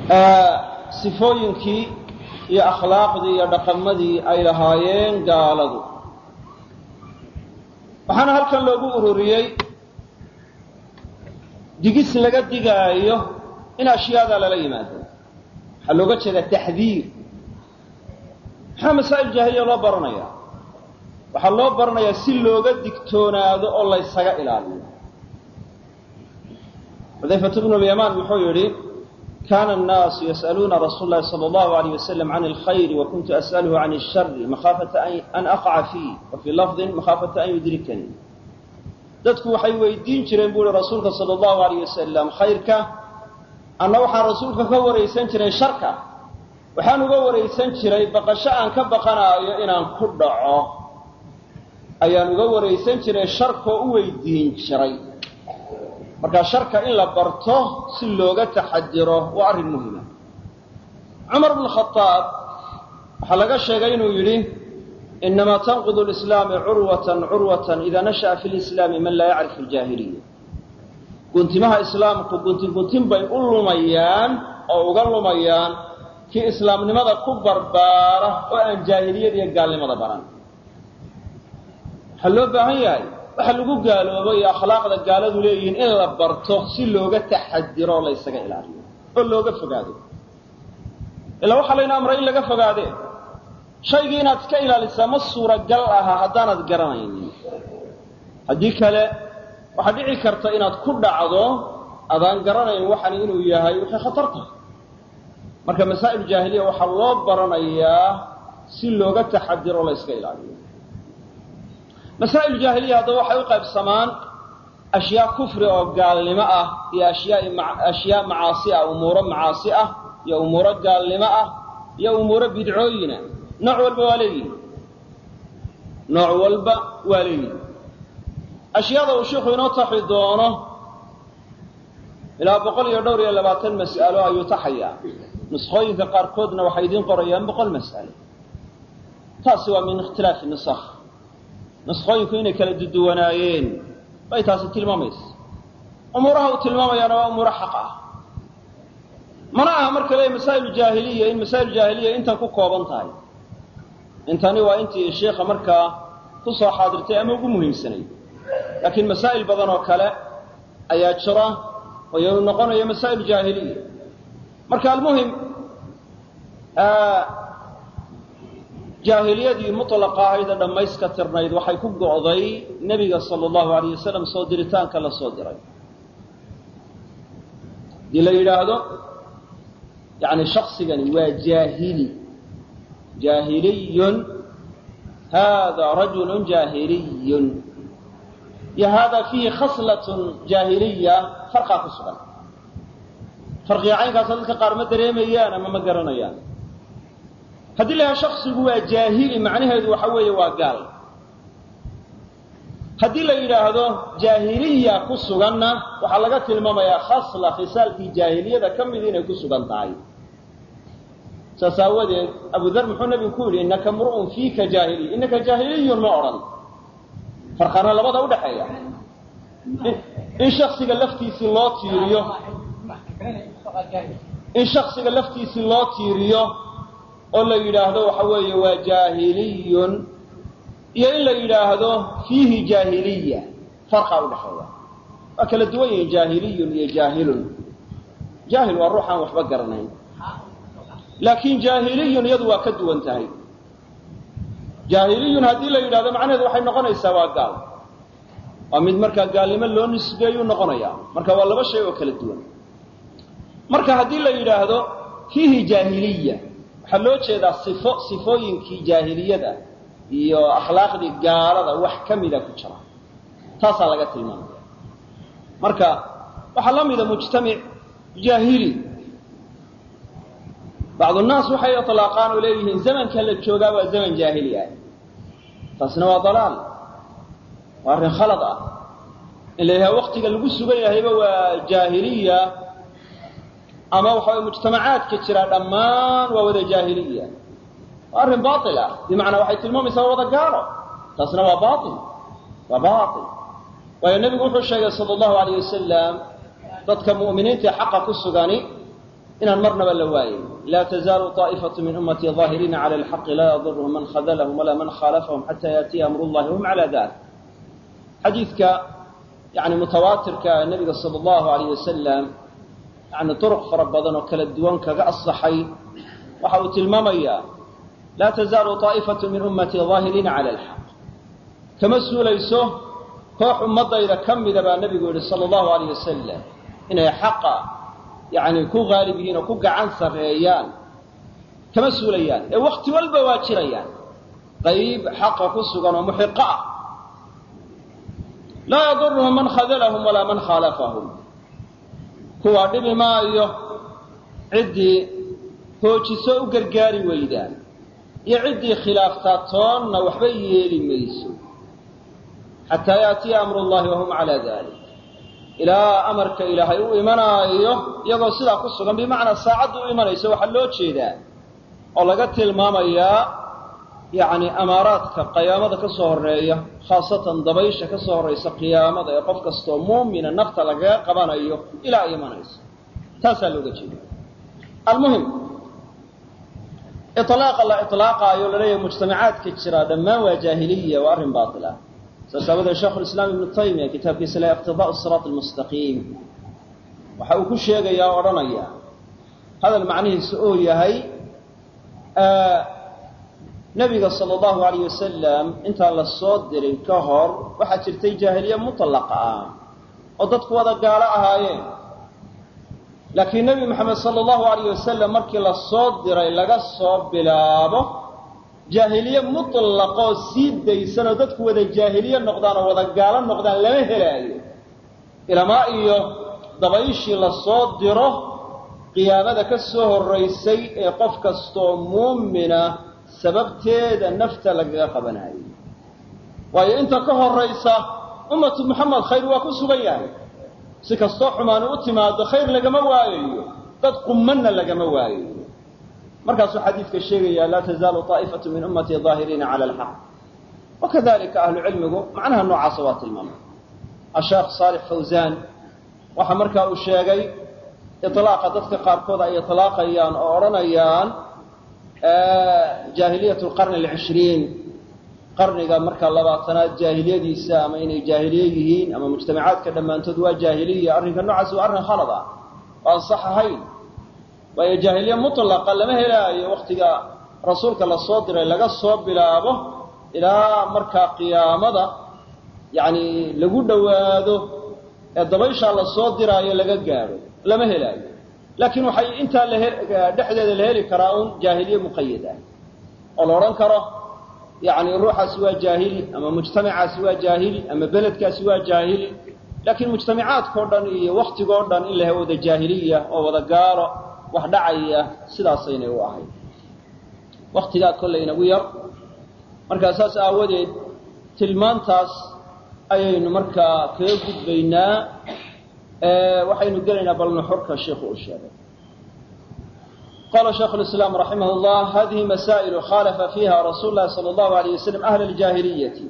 sifooyinkii iyo akhlaaqdii iyo dhaqamadii ay lahaayeen gaaladu waxaana halkan loogu ururiyey digis laga digaayo in ashyaada lala yimaado waxaa looga jeedaa taxdiir maxaa masaa'il jaahiliya loo baranaya waxaa loo baranayaa si looga digtoonaado oo laysaga ilaaliyo xudayfatu bnu lyamaan wuxuu yidhi kana annaasu yas'aluuna rasuula llahi sala allahu alayh wasalam can alkhayri wa kuntu as'aluhu can alshari makhaafata an aqaca fiih wa fii lafdin makhaafata an yudrikanii dadku waxay weydiin jireen buu ihi rasuulka sala allahu alayh wasalam khayrka anna waxaan rasuulka ka waraysan jiray sharka waxaan uga waraysan jiray baqasho aan ka baqanaayo inaan ku dhaco ayaan uga waraysan jiray sharkoo u weydiin jiray marka sharka in la barto si looga taxadiro waa arrin muhima cumar bnu khadaab waxaa laga sheegay inuu yidhi inamaa tanqidu lislaami curwatan curwatan idaa nasha'a fi lislaami man laa yacrifu aljaahiliya guntimaha islaamku guntin guntin bay u lumayaan oo uga lumayaan kii islaamnimada ku barbaara oo aan jaahiliyada iyo gaalnimada baran waxaa loo baahan yahay waxa lagu gaaloobo iyo akhlaaqda gaaladu leeyihiin in la barto si looga taxadiro oo laysaga ilaaliyo oo looga fogaado ilaa waxaa layna amray in laga fogaade shaygii inaad iska ilaalisaa ma suuragal aha haddaanad garanaynin haddii kale waxaa dhici karta inaad ku dhacdo adaan garanayn waxani inuu yahay wixii khatar tahay marka masaa'il jaahiliya waxaa loo baranayaa si looga taxadiro o layska ilaaliyo masaa'il jaahiliya haddaba waxay u qaybsamaan ashyaa kufri oo gaalnimo ah iyo ashyaa ashyaa macaasi ah umuuro macaasi ah iyo umuuro gaalnimo ah iyo umuuro bidcooyina nooc walba waa leeyihi nooc walba waa leeyihi ashyaada uu sheikhu inoo taxi doono ilaa boqol iyo dhowr iyo labaatan mas'alo ayuu taxayaa nuskhooyinka qaarkoodna waxay idiin qorayaan boqol mas'alo taasi waa min ikhtilaafi nusakh nuskhooyinku inay kala duduwanaayeen bay taasi tilmaamaysa umuuraha uu tilmaamayaana waa umuuro xaq ah mana aha marka leeya masaa'il jaahiliya in masaa'il jaahiliya intan ku kooban tahay intani waa intii sheikha markaa ku soo xaadirtay ama ugu muhiimsanay laakiin masaa'il badan oo kale ayaa jira oo iyadu noqonaya masaa'il jaahiliya marka almuhim jaahiliyadii mutlaqa ahayd ee dhammayska tirnayd waxay ku go'day nebiga sala allahu alayh wasalam soo diritaanka la soo diray haddii la yidhaahdo yani shaksigani waa jaahili jaahiliyun hada rajulun jaahiliyun iyo hada fiihi khaslatun jaahiliya farqaa ku sugan farqiga caynkaasoo dadka qaar ma dareemayaan ama ma garanayaan haddii la yahay shaksigu waa jaahili macnaheedu waxa weeye waa gaal haddii la yidhaahdo jaahiliya ku suganna waxaa laga tilmaamayaa khasla khisaalkii jaahiliyada ka mid inay ku sugan tahay saas aawadeed abu dar muxuu nabigu ku yidhi innaka mru'un fiika jaahiliy innaka jaahiliyun ma odhan farqana labada udhaxeeya in shaksiga laftiisii loo tiiriyo in shaksiga laftiisii loo tiiriyo oo la yidhaahdo waxa weeye waa jaahiliyun iyo in la yidhaahdo fiihi jaahiliya farqaa udhaxeeya waa kala duwan yihiin jaahiliyun iyo jaahilun jaahil waa ruux aan waxba garanayn laakiin jaahiliyun iyadu waa ka duwan tahay jaahiliyun haddii la yidhahdo macnaheedu waxay noqonaysaa waa gaal waa mid markaa gaalnimo loo nisbeeyuu noqonaya marka waa laba shay oo kala duwan marka haddii la yidhaahdo fiihi jaahiliya waxaa loo jeedaa sifo sifooyinkii jaahiliyada iyo akhlaaqdii gaalada wax ka mida ku jira taasaa laga tilmaamaya marka waxaa la mida mujtamic jaahili bacdu naas waxay ilaaqaan oo leeyihiin zamanka la joogaa waa zaman jaahili ah taasina waa dalaal waa arrin khalad ah in la yidhaha waktiga lagu sugan yahayba waa jaahiliya ama waxa way mujtamacaadka jira dhammaan waa wada jaahiliya waa arrin baail ah bimacnaa waxay tilmaamaysaa waa wada gaalo taasna waa baail waa baail waayo nebigu wuxuu sheegay sala allahu alayh wasalam dadka mu'miniinta ee xaqa ku sugani inaan marnaba la waayin laa tazaalu طaa'ifatu min ummatii ظaahiriina cala alxaqi laa yadurhum man khadalahum walaa man khaalafahum xata yaatiya amru llahi wahum cala dalik xadiidka yani mutawaatirka nebiga sala allahu alayh wasalam yani duruq fara badan oo kala duwan kaga asaxay waxa uu tilmaamayaa laa tazaalu طaa'ifatu min ummatii ظaahiriina cala alxaq kama suulayso koox ummadayda ka mida baa nebigu yihi sala allahu alayh wasalam inay xaqa yani ku haalib yihiin oo ku gacan sarreeyaan kama suulayaan ee wakti walba waa jirayaan qayb xaqa ku sugan oo muxiqo ah laa yaduruhum man khadalahum walaa man khaalafahum kuwaa dhibi maayo ciddii hoojiso u gargaari weydaan iyo ciddii khilaaftaa toonna waxba yeeli mayso xataa yaatiya amru llahi wahum calaa dalik ilaa amarka ilaahay u imanaayo iyagoo sidaa ku sugan bimacnaa saacaddu u imanayso waxaa loo jeedaa oo laga tilmaamayaa yacni amaaraadka qiyaamada ka soo horreeya khaasatan dabaysha ka soo horraysa qiyaamada ee qof kastoo muumina nafta lagaga qabanayo ilaa ay imanayso taasaa looga jeeda almuhim iطlaaqa la iطlaaqaayo laleeyahay mujtamacaadka jira dhammaan waa jaahiliya waa arrin baatil ah saas aawadeed sheikhu lislaam ibnu taymiya kitaabkiisa la iqtidaau siraat almustaqiim waxa uu ku sheegayaa o odhanaya hadal macnihiisa oo yahay nebiga sala allahu alayh wasalam intaan la soo dirin ka hor waxaa jirtay jaahiliye mutlaqa ah oo dadku wada gaalo ahaayeen laakiin nebi moxamed sala allahu alayh wasalam markii la soo diray laga soo bilaabo jaahiliye mutlaqoo sii daysanoo dadku wada jaahiliye noqdaan oo wada gaalo noqdaan lama helaayo ilamaa iyo dabayshii la soo diro qiyaamada ka soo horraysay ee qof kastoo muumina sababteeda nafta lagaga qabanayo waayo inta ka horraysa ummatu moxamed khayr waa ku sugan yahay si kastoo xumaani u timaado khayr lagama waayayo dad qummanna lagama waayayo markaasuu xadiidka sheegaya laa tazaalu طaa'ifatu min ummatii ظaahiriina cala alxaq wakadalika ahlu cilmigu macnaha noocaasa waa tilmaamay asheekh saalix fawzan waxa markaa uu sheegay iطlaaqa dadka qaarkood ay iطlaaqayaan oo odhanayaan jaahiliyat lqarni alcishriin qarniga markaa labaatanaad jaahiliyadiisa ama inay jaahiliye yihiin ama mujtamacaadka dhammaantood waa jaahiliya arrinka noocaasi waa arrin khalad ah oo aan sax ahayn waayo jaahiliye mutlaqa lama helaayo waktiga rasuulka la soo diray laga soo bilaabo ilaa markaa qiyaamada yacni lagu dhowaado ee dabayshaa la soo diraayo laga gaadho lama helaayo laakiin waxay intaa la dhexdeeda la heli karaa un jaahiliye muqayad ah oo la odhan karo yacni ruuxaasi waa jaahili ama mujtamacaasi waa jaahili ama beledkaasi waa jaahili laakiin mujtamacaadkao dhan iyo waktigoo dhan in la he wada jaahiliya oo wada gaalo wax dhacaya sidaasaynay u ahayd waktigaa kollay inagu yar markaa saas aawadeed tilmaantaas ayaynu markaa kaga gudbaynaa waxaynu gelaynaa bal nuxurka sheikhu uu sheegay qala shaykhu lislaam raximah llah hadihi masaa'ilu khaalafa fiiha rasuulu llahi sala allahu alayh wasalam ahla aljaahiliyati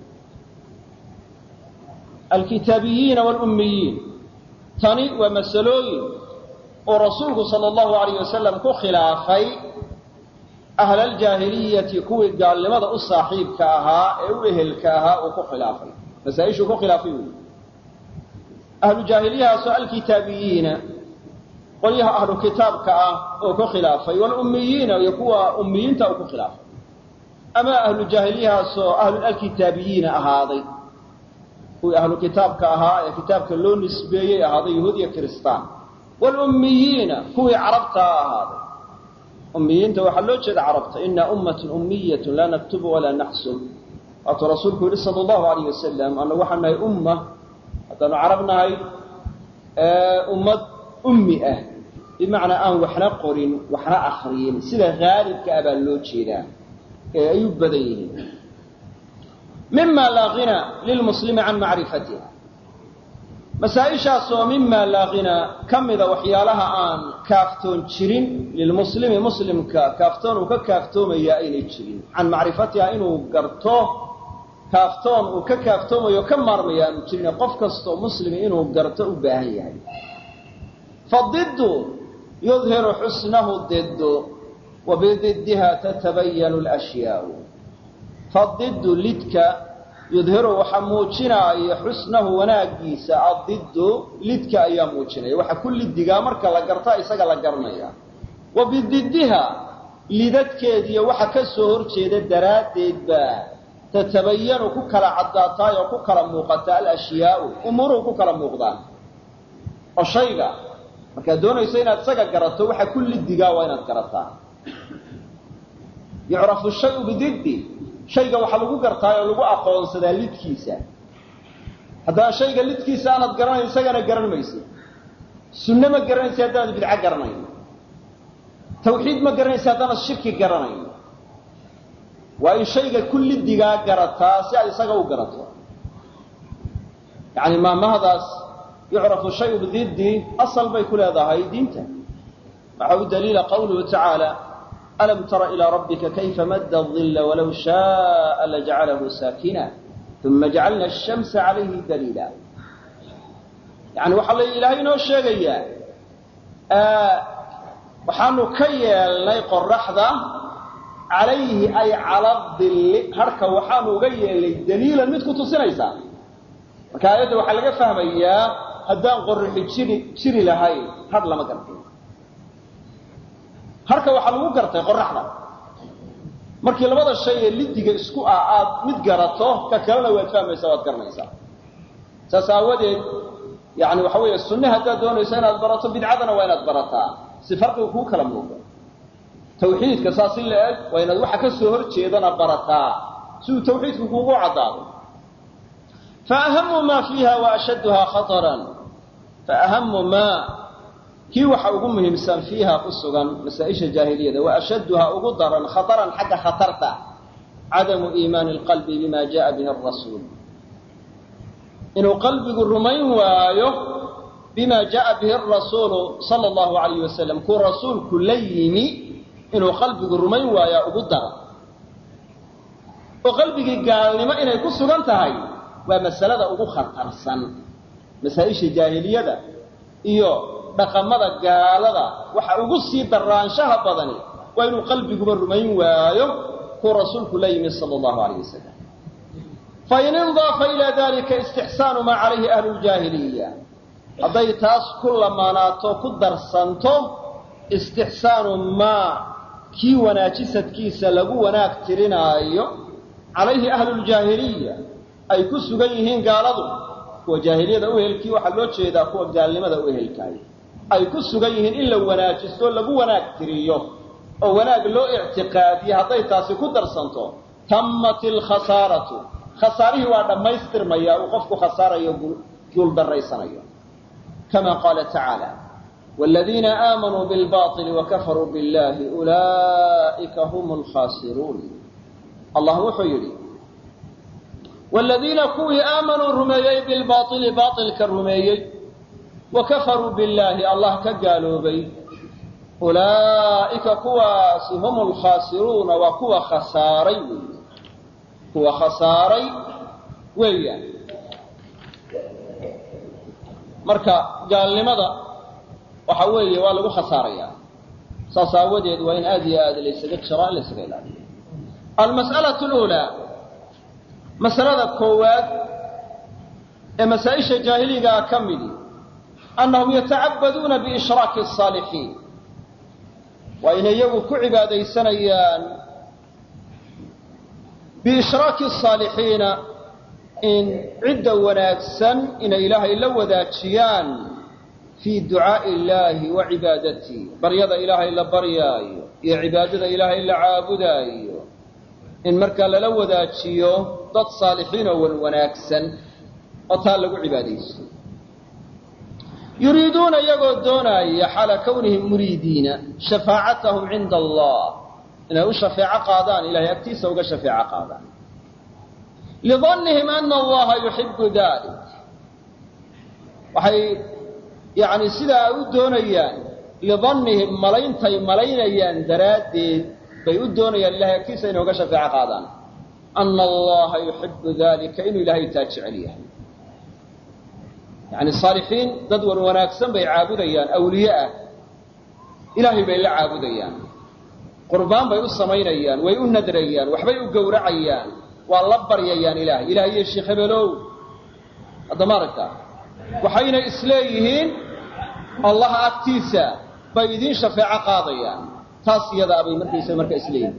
alkitaabiyiina walummiyiin tani waa masalooyin uu rasuulku sala allahu alayh wasalam ku khilaafay ahla aljaahiliyati kuwii gaalnimada u saaxiibka ahaa ee u ehelka ahaa uu ku khilaafay masaaishuu ku khilaafay wey ahlu jaahiliyahaasoo alkitaabiyiina qolyaha ahlu kitaabka ah oo ku khilaafay walummiyiina iyo kuwa ummiyiinta uu ku khilaafay ama ahlu jaahiliyahaasoo ahlu alkitaabiyiina ahaaday kuwii ahlu kitaabka ahaa ee kitaabka loo nisbeeyey ahaaday yahuud iyo kiristaan walummiyiina kuwii carabtaa ahaaday ummiyiinta waxaa loo jeeda carabta inaa ummatun ummiyatun laa naktubu walaa naxsub waatuu rasuulku yihi sala allahu alayh wasalam annagu waxaan nahay umma haddaanu carab nahay ummad ummi ah bimacnaa aan waxna qorin waxna akriyin sida haalibka ah baa loo jeedaa ee ay u badan yihiin mima laa hina lilmuslimi can macrifatiha masaa-ishaasoo mima laa hina ka mida waxyaalaha aan kaaftoon jirin lilmuslimi muslimka kaaftoon uu ka kaaftoomayaa aynay jirin can macrifatiha inuu garto kaaftoon uu ka kaaftoomayo ka maarmaya aanu jirin qof kastoo muslimi inuu garto u baahan yahay fadidu yudhiru xusnahu didu wa bididdiha tatabayanu alashyaau fadidu lidka yudhiru waxaa muujinaaya xusnahu wanaagiisa adiddu lidka ayaa muujinaya waxa ku lidigaa marka la garta isaga la garanaya wa bididdiha lidadkeediiyo waxa ka soo horjeeda daraaddeed baa tatabayanu ku kala caddaataay oo ku kala muuqata alashyaau umuuruhu ku kala muuqdaan oo shayga markaad doonayso inaad isaga garato waxa ku lidigaa waa inaad garataa yucrafu shayu bididdi shayga waxaa lagu gartaa oo lagu aqoonsadaa lidkiisa haddana shayga lidkiisa aanad garanayn isagana garan maysid sunne ma garanaysa haddaanad bidco garanayn tawxiid ma garanaysa haddaanad shirki garanayn waa in shayga ku lidigaa garataa si aad isaga u garato yani maamahadaas yucrafu shayu bididdi asal bay ku leedahay diinta waxa u daliila qawluhu tacaala alam tara ilaa rabbika kayfa madda adilla walow shaaa lajcalahu saakina uma jacalna ashamsa calayhi daliila yani waxaa la ilaahay inoo sheegayaa waxaanu ka yeelnay qoraxda calayhi ay cala dilli harhka waxaanu uga yeelnay daliilan mid ku tusinaysa marka aayadda waxaa laga fahmayaa haddaan qorixi jiri jiri lahayn har lama gartin harka waxaa lagu gartay qoraxda markii labada shay ee lidiga isku ah aad mid garato ka kalena waad fahmaysaa waad garanaysaa saas aawadeed yani waxa weeye sunne haddaad doonayso inaad barato bidcadana waa inaad barataa si farqiga kuu kala muuqdo tawxiidka saas in la eg waa inaad waxa ka soo hor jeedana barataa si uu tawxiidku kuugu caddaado faahamu maa fiiha wa ashadduhaa khataran faahamu maa kii waxa ugu muhiimsan fiiha ku sugan masaa-isha jaahiliyada wa ashadduhaa ugu daran khataran xagga khatarta cadamu iimaani alqalbi bima jaءa bihi arasuul inuu qalbigu rumayn waayo bima jaءa bihi arasuulu sala allahu alayh wasalam kuu rasuulku la yimi inuu qalbigu rumayn waayaa ugu daran oo qalbigii gaalnimo inay ku sugan tahay waa masalada ugu khatarsan masaa-isha jaahiliyada iyo dhaqamada gaalada waxa ugu sii daraanshaha badani waa inuu qalbiguba rumayn waayo kuu rasuulku la yimi sala allahu alayh wasalam fain indaafa ilaa dalika istixsaanu maa calayhi ahlu ljaahiliya hadday taas ku lamaanaato ku darsanto istixsaanu maa kii wanaajisadkiisa lagu wanaag tirinaayo calayhi ahlu ljaahiliya ay ku sugan yihiin gaaladu kuwa jaahiliyada uhelkii waxaa loo jeedaa kuwa gaalnimada u ehelkaay ay ku sugan yihiin in la wanaajisto lagu wanaag tiriyo oo wanaag loo ictiqaadiye hadday taasi ku darsanto tammat ilkhasaaratu khasaarihii waa dhammaystirmaya uu qofku khasaarayo guuldarraysanayo kama qaala tacaala waaladiina aamanuu bilbaطili wakafaruu biاllahi ulaa'ika hum alkhaasiruun allah wuxuu yidhi waaladiina kuwii aamanuu rumeeyey bilbaaili baailka rumeeyey wa kafaruu billaahi allah ka gaaloobay ulaa'ika kuwaasi hum alkhaasiruuna waa kuwa khasaaray weey kuwa khasaaray weeyaan marka gaalnimada waxa weeye waa lagu khasaarayaa saas aawadeed waa in aad iyo aad laysaga jiro in laysaga ilaaliyo almas'alatu luulaa masalada koowaad ee masaa-isha jaahiligaa ka midi annahum yatacabaduuna biishraaki asaalixiin waa inay iyagu ku cibaadaysanayaan biishraaki asaalixiina in cidda wanaagsan inay ilaahay la wadaajiyaan fii ducaa'i illaahi wa cibaadatii baryada ilaahay la baryaayo iyo cibaadada ilaahay la caabudaayo in markaa lala wadaajiyo dad saalixiin oo wan wanaagsan oo taa lagu cibaadaysto yuriiduuna iyagoo doonaaya xaala kawnihim muriidiina shafaacatahum cinda allah inay u shafeeco qaadaan ilahay agtiisa uga shafeeco qaadaan lidannihim ana allaha yuxibu dalik waxay yani sidaa ay u doonayaan lidannihim malayntay malaynayaan daraaddeed bay u doonayaan ilahay agtiisa inay uga shafeeco qaadaan ana allaha yuxibu dalika inuu ilaahay taa jecel yahay yani saalixiin dad wan wanaagsan bay caabudayaan awliye ah ilaahay bay la caabudayaan qurbaan bay u samaynayaan way u nadrayaan waxbay u gowracayaan waa la baryayaan ilahay ilahay iyo sheekh hebelow hadda ma aragtaa waxayna isleeyihiin allaha agtiisa bay idiin shafeeco qaadayaan taas iyadaa bay markaysa marka isleeyihiin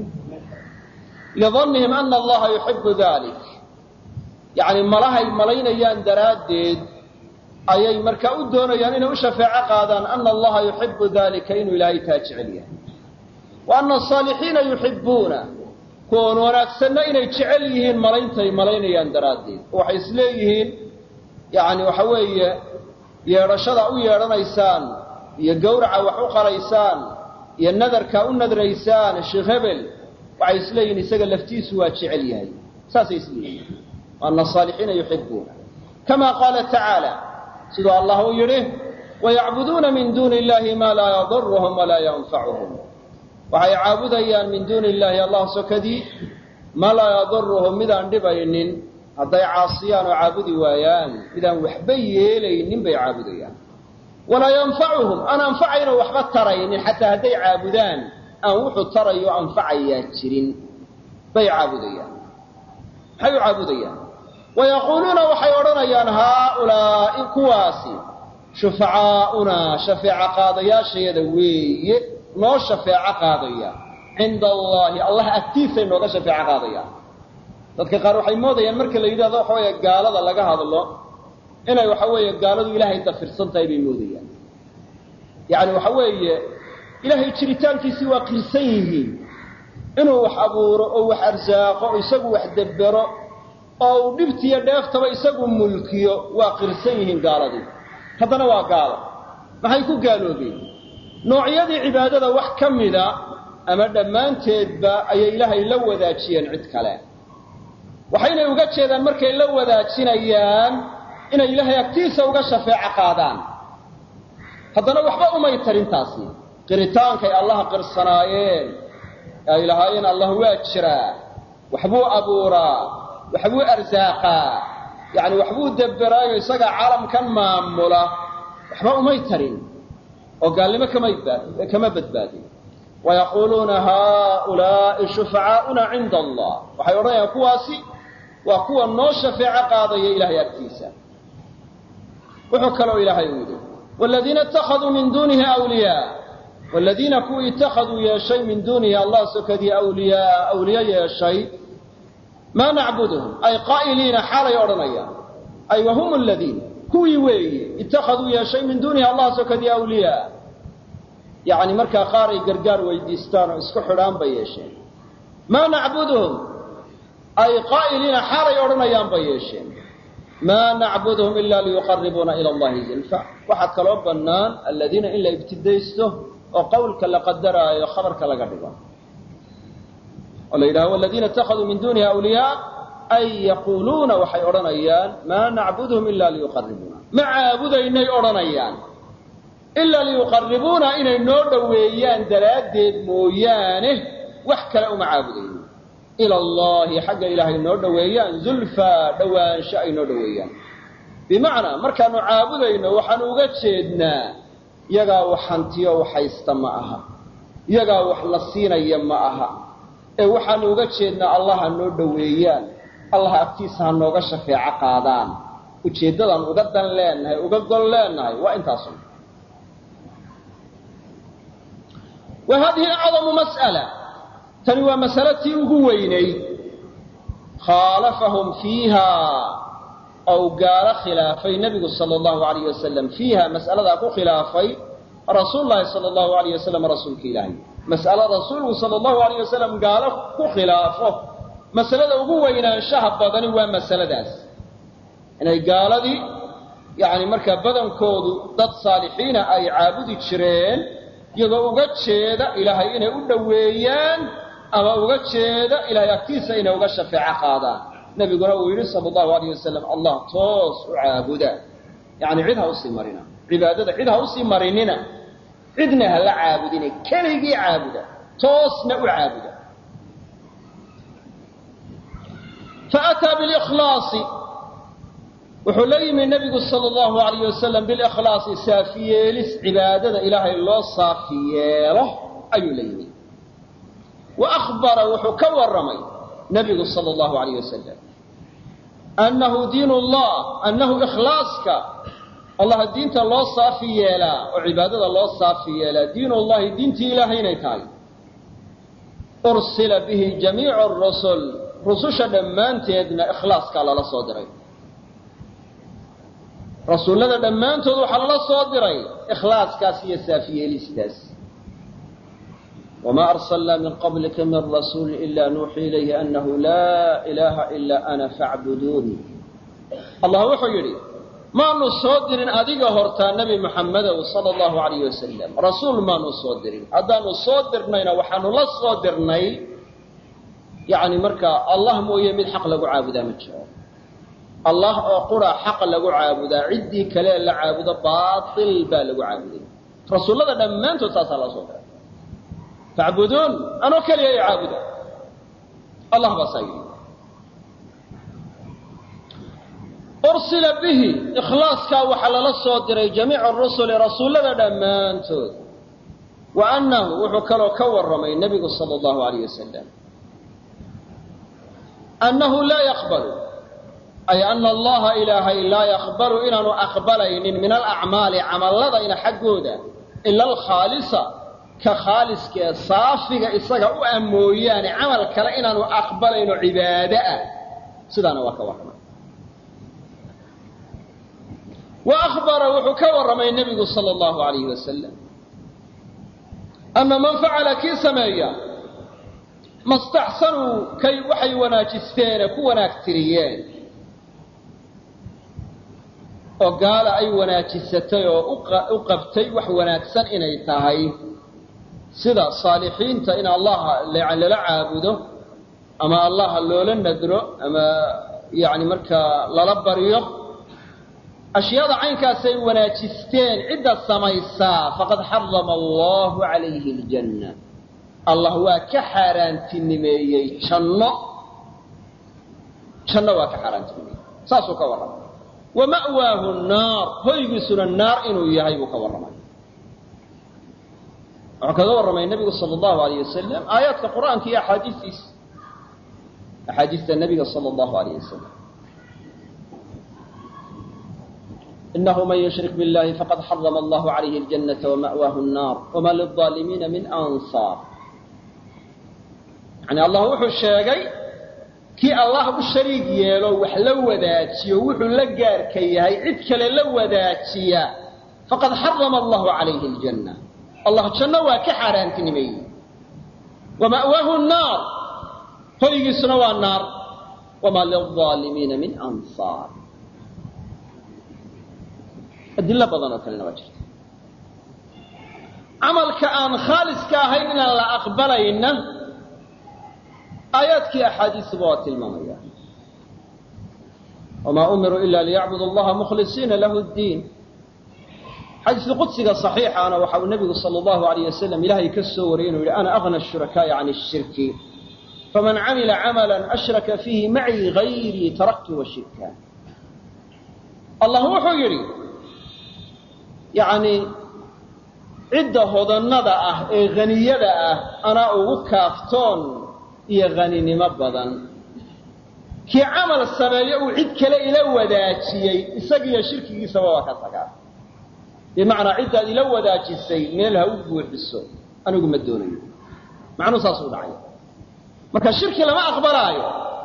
lidannihim ana allaha yuxibu dalik yacni malahay malaynayaan daraaddeed ayay markaa u doonayaan inay u shafeeco qaadaan ana allaha yuxibu dalika inuu ilaahay taa jecel yahay wa ana asaalixiina yuxibuuna kuwan wanaagsanna inay jecel yihiin malayntay malaynayaan daraaddeed oo waxay isleeyihiin yacni waxa weeye yeedhashada u yeedhanaysaan iyo gawraca wax u qalaysaan iyo nadarka u nadraysaan sheekh hebel waxay isleeyihiin isaga laftiisu waa jecel yahay saasay isleeyihiin ana asaalixiina yuxibuuna kama qaala tacaala siduu allah uu yidhi wayacbuduuna min duuni illahi maa laa yaduruhum walaa yanfacuhum waxay caabudayaan min duuni illaahi allah sokadii maa laa yaduruhum midaan dhibaynin hadday caasiyaan oo caabudi waayaan midaan waxba yeelaynin bay caabudayaan walaa yanfacuhum aan anfacaynoo waxba taraynin xataa hadday caabudaan aan wuxuu tarayo anfacayaa jirin bay caabudayaan maxay u caabudayaan wayaquuluuna waxay odhanayaan haaulaa'i kuwaasi shufacaa'unaa shafeeco qaadayaashayada weeye noo shafeeco qaadaya cinda allaahi allah agtiisay nooga shafeeco qaadayaan dadka qaar waxay moodayaan marka la yidhahdo waxa weeye gaalada laga hadlo inay waxa weeye gaaladu ilaahay dafirsan tahay bay moodayaan yacni waxa weeye ilaahay jiritaankiisii waa qirsan yihiin inuu wax abuuro oo wax arsaaqo oo isagu wax debbero oo uu dhibtiyo dheeftaba isagu mulkiyo waa qirsan yihiin gaaladii haddana waa gaalo maxay ku gaaloobeen noocyadii cibaadada wax ka mida ama dhammaanteedba ayay ilaahay la wadaajiyeen cid kale waxaynay uga jeedaan markay la wadaajinayaan inay ilaahay agtiisa uga shafeeco qaadaan haddana waxba umay tarintaasi qiritaankay allaha qirsanaayeen ee ay lahaayeen allah waa jiraa waxbuu abuuraa waxbuu arsaaqaa yacni waxbuu debberaayo isagaa caalamkan maamula waxba umay tarin oo gaalnimo kamay kama badbaadin wayaquuluuna haaulaa'i shufacaa'una cinda allah waxay odhanayaan kuwaasi waa kuwa noo shafeeco qaadaya ilaahay agtiisa wuxuu kaloo ilaahay uu yidhi wladiina ittakhaduu min duunihi awliyaa waladiina kuwii ittakhaduu yeeshay min duunihi allah sokadii awliyaa awliye yeeshay maa nacbuduhum ay qaa'iliina xaalay odhanayaan ay wahum aladiina kuwii weeye ittakhaduu yeeshay min duunihi allah sokadii awliyaa yacni markaa qaar ay gargaar weydiistaan oo isku xidhaan bay yeesheen maa nacbuduhum ay qaa'iliina xaalay odhanayaan bay yeesheen maa nacbuduhum ila liyuqaribuuna ila allahi zulfa waxaa kaloo bannaan aladiina in la ibtidaysto oo qowlka la qadaraayo khabarka laga dhigo oo la yidhaho waladiina ittakhaduu min duunihi awliyaa ay yaquuluuna waxay odhanayaan maa nacbuduhum ila liyuqaribuuna ma caabudaynay odhanayaan ilaa liyuqaribuuna inay noo dhoweeyaan daraaddeed mooyaane wax kale uma caabudayno ila allahi xagga ilaahay noo dhoweeyaan zulfaa dhowaansho ay noo dhoweeyaan bimacnaa markaanu caabudayno waxaanu uga jeednaa iyagaa wax hantiyo wax haysta ma aha iyagaa wax la siinaya ma aha ee waxaanu uga jeednaa allah ha noo dhoweeyaan allah agtiisa ha nooga shafeeco qaadaan ujeeddadaan uga dan leenahay uga gol leenahay waa intaasun wa hadihi acdamu mas'ala tani waa masalatii ugu weynayd khaalafahum fiiha ou gaalo khilaafay nebigu sala allahu alayh wasalam fiiha mas'aladaa ku khilaafay rasuul lahi sala allahu alayh wasalam rasuulka ilaahay mas'alo rasuulku sala allahu alayh wasalam gaalo ku khilaafo masalada ugu weynaanshaha badani waa masaladaas inay gaaladii yacni markaa badankoodu dad saalixiina ay caabudi jireen iyagoo uga jeeda ilaahay inay u dhoweeyaan ama uga jeeda ilaahay agtiisa inay uga shafeeco qaadaan nebiguna uu yidhi sala allahu alayh wasalam allah toos u caabuda yacni cid ha usii marina cibaadada cid ha usii marinina cidna ha la caabudina keligii caabuda toosna u caabuda faataa bilikhlaasi wuxuu la yimi nebigu sala allahu alayh wasalam bilikhlaasi saafi yeelis cibaadada ilaahay loo saafi yeelo ayuu la yimi wa akhbara wuxuu ka warramay nebigu sala allahu alayh wasalam annahu diin llah annahu ikhlaaska allah diinta loo saafi yeelaa oo cibaadada loo saafi yeelaa diin ullahi diintii ilaahay inay tahay ursila bihi jamiicu rusul rususha dhammaanteedna ikhlaaskaa lala soo diray rasuullada dhammaantood waxaa lala soo diray ikhlaaskaas iyo saafiyeelistaas wamaa arsalnaa min qablika min rasuuli ila nuuxii ilayhi annahu laa ilaaha ilaa ana facbuduuni allah wuxuu yidhi maanu soo dirin adiga hortaa nebi muxammedow sala allahu alayh wasalam rasuul maanu soo dirin haddaanu soo dirnayna waxaanu la soo dirnay yacni markaa allah mooye mid xaq lagu caabudaa ma jiro allah oo qura xaq lagu caabudaa ciddii kale la caabudo baatil baa lagu caabuday rasuullada dhammaantood saasaa loo soo diray facbuduun anoo keliya i caabuda allah baa saa yidhi ursila bihi ikhlaaskaa waxaa lala soo diray jamiicu rusuli rasuullada dhammaantood wa annahu wuxuu kaloo ka warramay nebigu sala allahu alayh wasalam annahu laa yaqbalu ay ana allaha ilaahay laa yaqbalu inaanu aqbalaynin min alacmaali camalladayna xaggooda ila alkhaalisa ka khaaliskee saafiga isaga u ah mooyaane camal kale inaanu aqbalayno cibaado ah sidaana waa ka warramay wa akhbara wuxuu ka warramay nebigu sala allahu alayhi wasalam ana man facala kii sameeya mastaxsanuu kay waxay wanaajisteene ku wanaag tiriyeen oo gaala ay wanaajisatay oo u qabtay wax wanaagsan inay tahay sida saalixiinta in allaha lala caabudo ama allaha loola nadro ama yani markaa lala baryo ashyaada caynkaasay wanaajisteen cidda samaysaa faqad xarama allahu calayhi aljanna allah waa ka xaaraantinimeeyey janno janno waa ka xaaraantinimeeyey saasuu ka warramay wa ma'waahu naar hoygiisuna naar inuu yahay buu ka warramay wuxuu kaga warramay nebigu sala allahu alayh wasalam aayaadka qur'aanka iyo axaadiistiisa axaadiista nebiga sala allahu alayh wasalam إنه من يشرك بالله فقد حرم الله عليه الجنة ومأواه النار وما للظالمين من أنصار يعني الله وحو الشيغي كي الله الشريك يلو وح لو ذاتي وحو لقار كي هي عدك لو ذاتي فقد حرم الله عليه الجنة الله جنة وكحران تنمي ومأواه النار هو سنوى النار وما للظالمين من أنصار adilo badan oo kalena waa jirta camalka aan khaaliska ahayn inaan la aqbalayna aayaadkii axaadiisuba waa tilmaamaya wamaa umiruu ila liyacbudu allaha mukhlisiina lahu ddiin xadiisu qudsiga صaxiixaana waxa uu nebigu salى اllahu alayh wasalam ilaahay ka soo wariyay inuu yihi ana agna الshurakaaءi can الshirki faman camila camala ashraka fiihi macii gayrii taraktu wa shirka allah wuxuu yidhi yacni cidda hodannada ah ee haniyada ah anaa ugu kaaftoon iyo haninimo badan kii camal sameeyo uu cid kale ila wadaajiyey isagiiyo shirkigiisaba waa ka tagaa bimacnaa ciddaad ila wadaajisay meel ha u buuxiso anigu ma doonayo macnuu saas u dhacay marka shirki lama aqbalaayo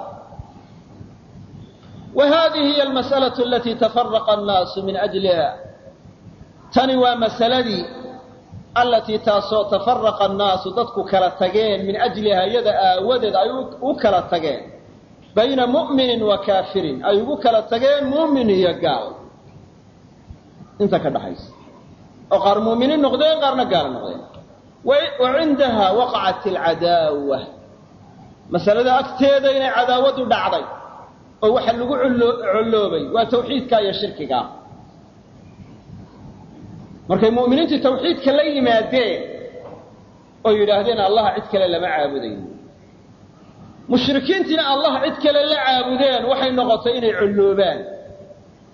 wa hadihi hiy almas'alaة alatii tafaraqa annaasu min ajliha tani waa masaladii allatii taasoo tafaraqa annaasu dadku kala tageen min ajliha iyada aawadeed ay u kala tageen bayna mu'minin wa kaafirin ay ugu kala tageen mu'min iyo gaal inta ka dhaxaysa oo qaar mu'miniin noqdeen qaarna gaal noqdeen wa cindaha waqacat alcadaawa masalada agteeda inay cadaawadu dhacday oo waxa lagu colloobay waa tawxiidka iyo shirkiga markay mu'miniintii tawxiidka la yimaadeen oo yidhaahdeen allah cid kale lama caabudayo mushrikiintiina allah cid kale la caabudeen waxay noqotay inay colloobaan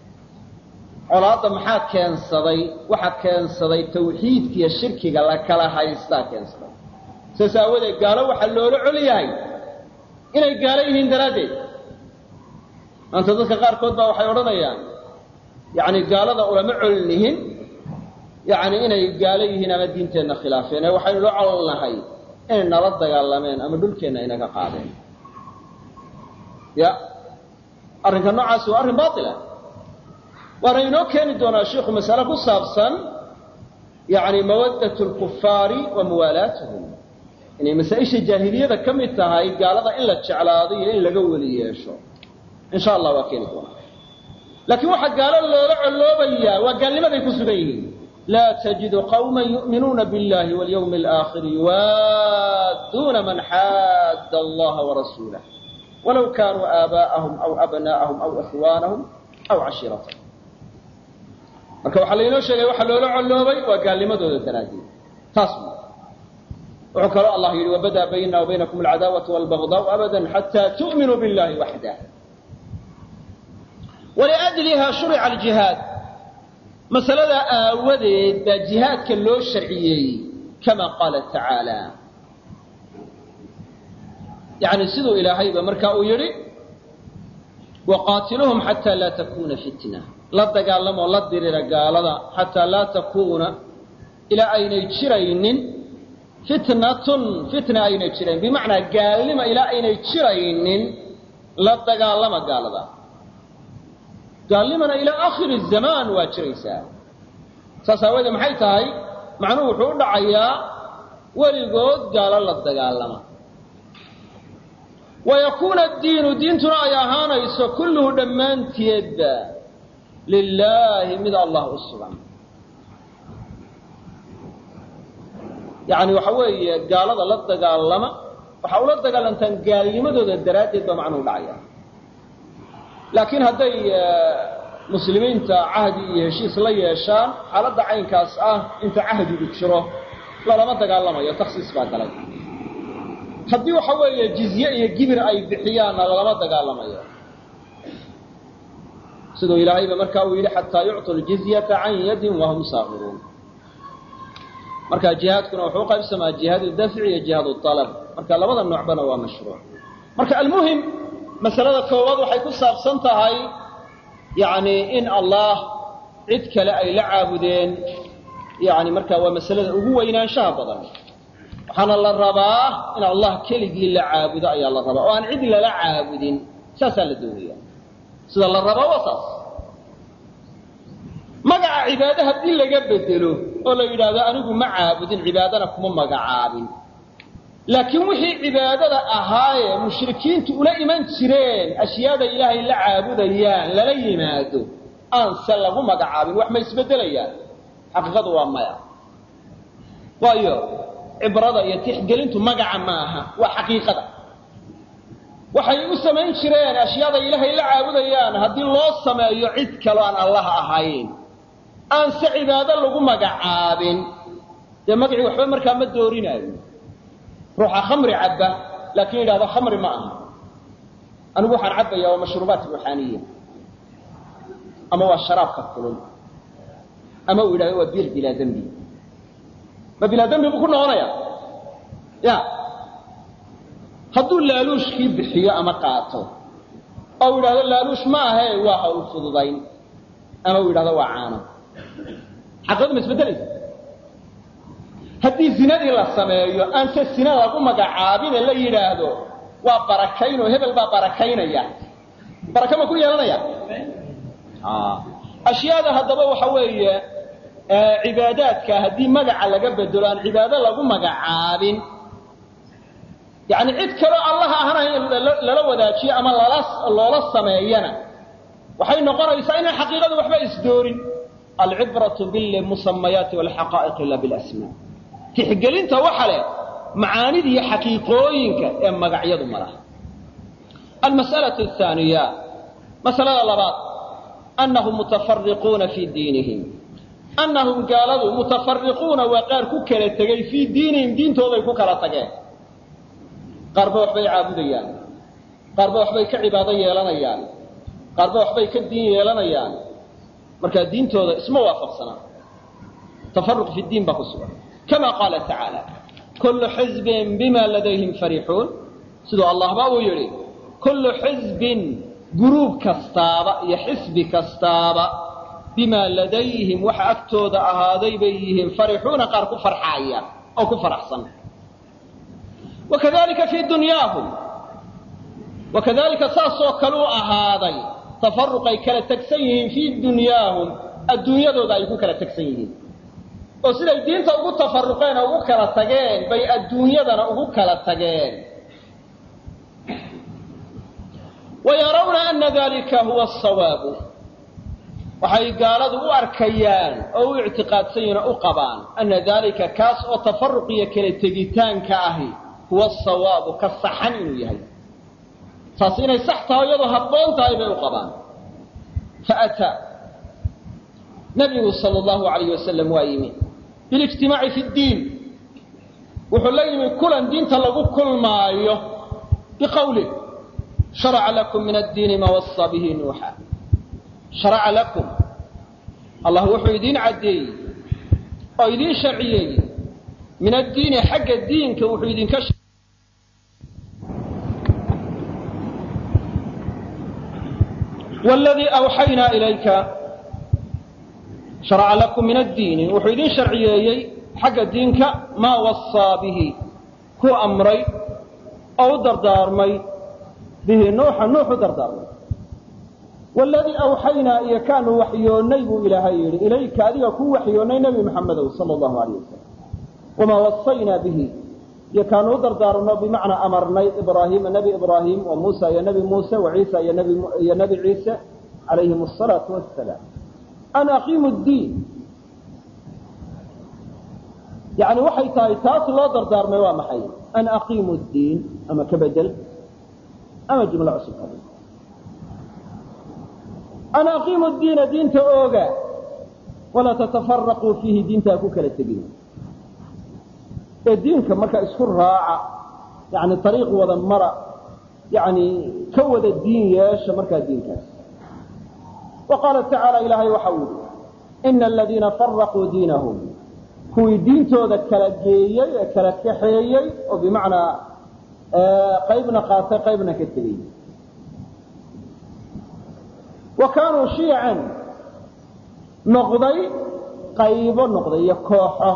colaadda maxaa keensaday waxa keensaday tawxiidka iyo shirkiga la kala haystaa keensaday saas aawadeed gaalo waxaa loola col yahay inay gaalo yihiin daraaddeed maanta dadka qaarkood baa waxay odhanayaan yacni gaalada ulama colnihin yacni inay gaalo yihiin ama diinteenna khilaafeen ee waxaynu la colnahay inay nala dagaalameen ama dhulkeenna inaga qaadeen ya arrinka noocaasi waa arrin baatila waana inoo keeni doonaa shiikhu masale ku saabsan yacni mawaddat lkufaari wa muwaalaatuhum inay masaa-isha jaahiliyada ka mid tahay gaalada in la jeclaado iyo in laga weli yeesho in sha allah waa keeni doonaa laakiin waxaa gaalo loola colloobayaa waa gaalnimaday ku sugan yihiin laa tajidu qawma yu'minuuna biاllahi walyawmi alaakhir yuwaadduuna man xaadda allaha warasuulah walow kaanuu aabaa'ahum aw abnaa'ahum aw ikhwaanahum aw cashiiratahum marka waxaa laynoo sheegay waxa loola colloobay waa gaalnimadooda daraaddeed taas wuxuu kaloo allah yidhi wabadaa baynana wa baynakum alcadaawatu walbagdaau abadan xataa tu'minuu billahi waxdah waliajliha shurica aljihaad masaladaa aawadeed baa jihaadka loo sharciyeeyey kama qaala tacaala yani siduu ilaahayba marka uu yidhi waqaatiluhum xataa laa takuna fitna la dagaalamoo la dirira gaalada xataa laa takuuna ilaa aynay jiraynin fitnatun fitna aynay jirayn bimacnaa gaalnima ilaa aynay jiraynin la dagaalama gaalada gaalnimana ilaa aakhiri zamaan waa jiraysaa saas aawadeed maxay tahay macnuhu wuxuu u dhacayaa weligood gaalo la dagaalama wayakuuna addiinu diintuna ay ahaanayso kulluhu dhammaanteedba lilaahi mid allah u sugan yacni waxa weeye gaalada la dagaalama waxaa ula dagaalantaan gaalnimadooda daraaddeed baa macnuhu dhacaya laakiin hadday muslimiinta cahdi iyo heshiis la yeeshaan xaaladda caynkaas ah inta cahdigu jiro lalama dagaalamayo takhsiis baa galay haddii waxa weeye jizye iyo gibir ay bixiyaanna lalama dagaalamayo siduu ilaahayba markaa uu yidhi xataa yucطu ljizyata can yadin wahum saakiruun marka jihaadkuna wuxuu qaybsamaa jihaad dafci iyo jihaad alab marka labada noocbana waa mashruuc marka almuhim masalada koowaad waxay ku saabsan tahay yani in allah cid kale ay la caabudeen yani marka waa masalada ugu weynaanshaha badan waxaana la rabaa in allah keligii la caabudo ayaa la rabaa oo aan cid lala caabudin saasaa la doonaya sida la rabaa waa saas magaca cibaade haddii laga bedelo oo la yidhaahdo anigu ma caabudin cibaadana kuma magacaabin laakiin wixii cibaadada ahaayee mushrikiintu ula iman jireen ashyaada ilaahay la caabudayaan lala yimaado aan se lagu magacaabin wax ma isbeddelayaan xaqiiqadu waa maya waayo cibrada iyo tixgelintu magaca ma aha waa xaqiiqada waxay u samayn jireen ashyaada ilaahay la caabudayaan haddii loo sameeyo cid kaloo aan allah ahayn aan se cibaado lagu magacaabin dee magacii waxba markaa ma doorinaayo ruuxa khamri cabba laakiin yidhahdo khamri ma aha anigu waxaan cabbaya waa mashruubaat ruuxaaniya ama waa sharaabka kulun ama uu yidhahdo waa biir bilaa dembi ma bilaa dembi buu ku noqonaya ya hadduu laaluushkii bixiyo ama qaato oo uu yidhahdo laaluush ma ahe waa hawl fududayn ama uu yidhahdo waa caano xaqiiqadu ma isbeddelaysa haddii zinadii la sameeyo aan se sina lagu magacaabine la yidhaahdo waa barakayn oo hebel baa barakaynaya baraka ma ku yeelanaya ashyaada haddaba waxa weeye cibaadaadka haddii magaca laga bedelo aan cibaado lagu magacaabin yani cid kaloo allah ahanayn lala wadaajiyo ama lala loola sameeyana waxay noqonaysaa inaan xaqiiqadu waxba isdoorin alcibratu bilmusamayaati walxaqaa'iq la bilasmaa tixgelinta waxa leh macaanida iyo xaqiiqooyinka ee magacyadu ma laha almas'alatu ahaaniya masalada labaad annahum mutafariquuna fii diinihim annahum gaaladu mutafariquuna waa qaar ku kala tegey fii diinihim diintooday ku kala tageen qaarba waxbay caabudayaan qaarba waxbay ka cibaado yeelanayaan qaarba waxbay ka diin yeelanayaan markaa diintooda isma waafaqsanaa tafaruq fi diin baa ku sugan kama qaala tacaala kullu xizbin bima ladayhim farixuun siduu allahba uu yidhi kullu xizbin guruub kastaaba iyo xisbi kastaaba bimaa ladayhim waxa agtooda ahaaday bay yihiin farixuuna qaar ku farxaaya oo ku faraxsan wakadalika fii dunyaahum wakadalika saasoo kaluu ahaaday tafaruqay kala tegsan yihiin fii dunyaahum adduunyadooda ay ku kala tegsan yihiin oo siday diinta ugu tafaruqeen oo ugu kala tageen bay adduunyadana ugu kala tageen wayarawna ana dalika huwa asawaabu waxay gaaladu u arkayaan oo u ictiqaadsan yihin oo u qabaan ana dalika kaas oo tafaruq iyo kala tegitaanka ahi huwa asawaabu ka saxan inuu yahay taas inay sax tahay iyadoo habboon tahay bay u qabaan faataa nabigu sala allahu alayh wasalam waa yimi bilijtimaaci fi ddiin wuxuu la yimi kulan diinta lagu kulmaayo biqowlih sharaca lakum min addiini maa wasaa bihi nuuxa sharaca lakum allah wuxuu idiin caddeeyey oo idiin sharciyeeyey min addiini xagga diinka wuxuu idinka wladii awxaynaa ilayka sharaca lakum min addiini wuxuu idin sharciyeeyey xagga diinka maa wasaa bihi ku amray oo u dardaarmay bihi nuuxa nuux u dardaarmay waladii awxaynaa iyo kaanu waxyoonnay buu ilaahay yidhi ilayka adiga kuu waxyoonnay nebi maxamedow sala allahu alayh wasalam wamaa wasaynaa bihi iyo kaanu u dardaarno bimacnaa amarnay ibraahiima nebi ibraahim wa muusa iyo nebi muuse wa ciisa iyo nebi ciise calayhim asalaatu wassalaam an aqiimu ddiin yani waxay tahay taas loo dardaarmay waa maxay an aqiimu ddiin ama ka bedel ama jumlo cusub ka an aqiimu diina diinta ooga walaa tatafaraquu fiihi diintaa ku kala tegin ee diinka markaa isku raaca yani ariiq wada mara yani ka wada diin yeesha markaa diinkaas wa qaala tacaala ilaahay waxa uu yihi ina aladiina faraquu diinahum kuwii diintooda kala geeyey ee kala kaxeeyey oo bimacnaa qaybna qaatay qaybna ka tegey wa kaanuu shiican noqday qaybo noqday iyo kooxo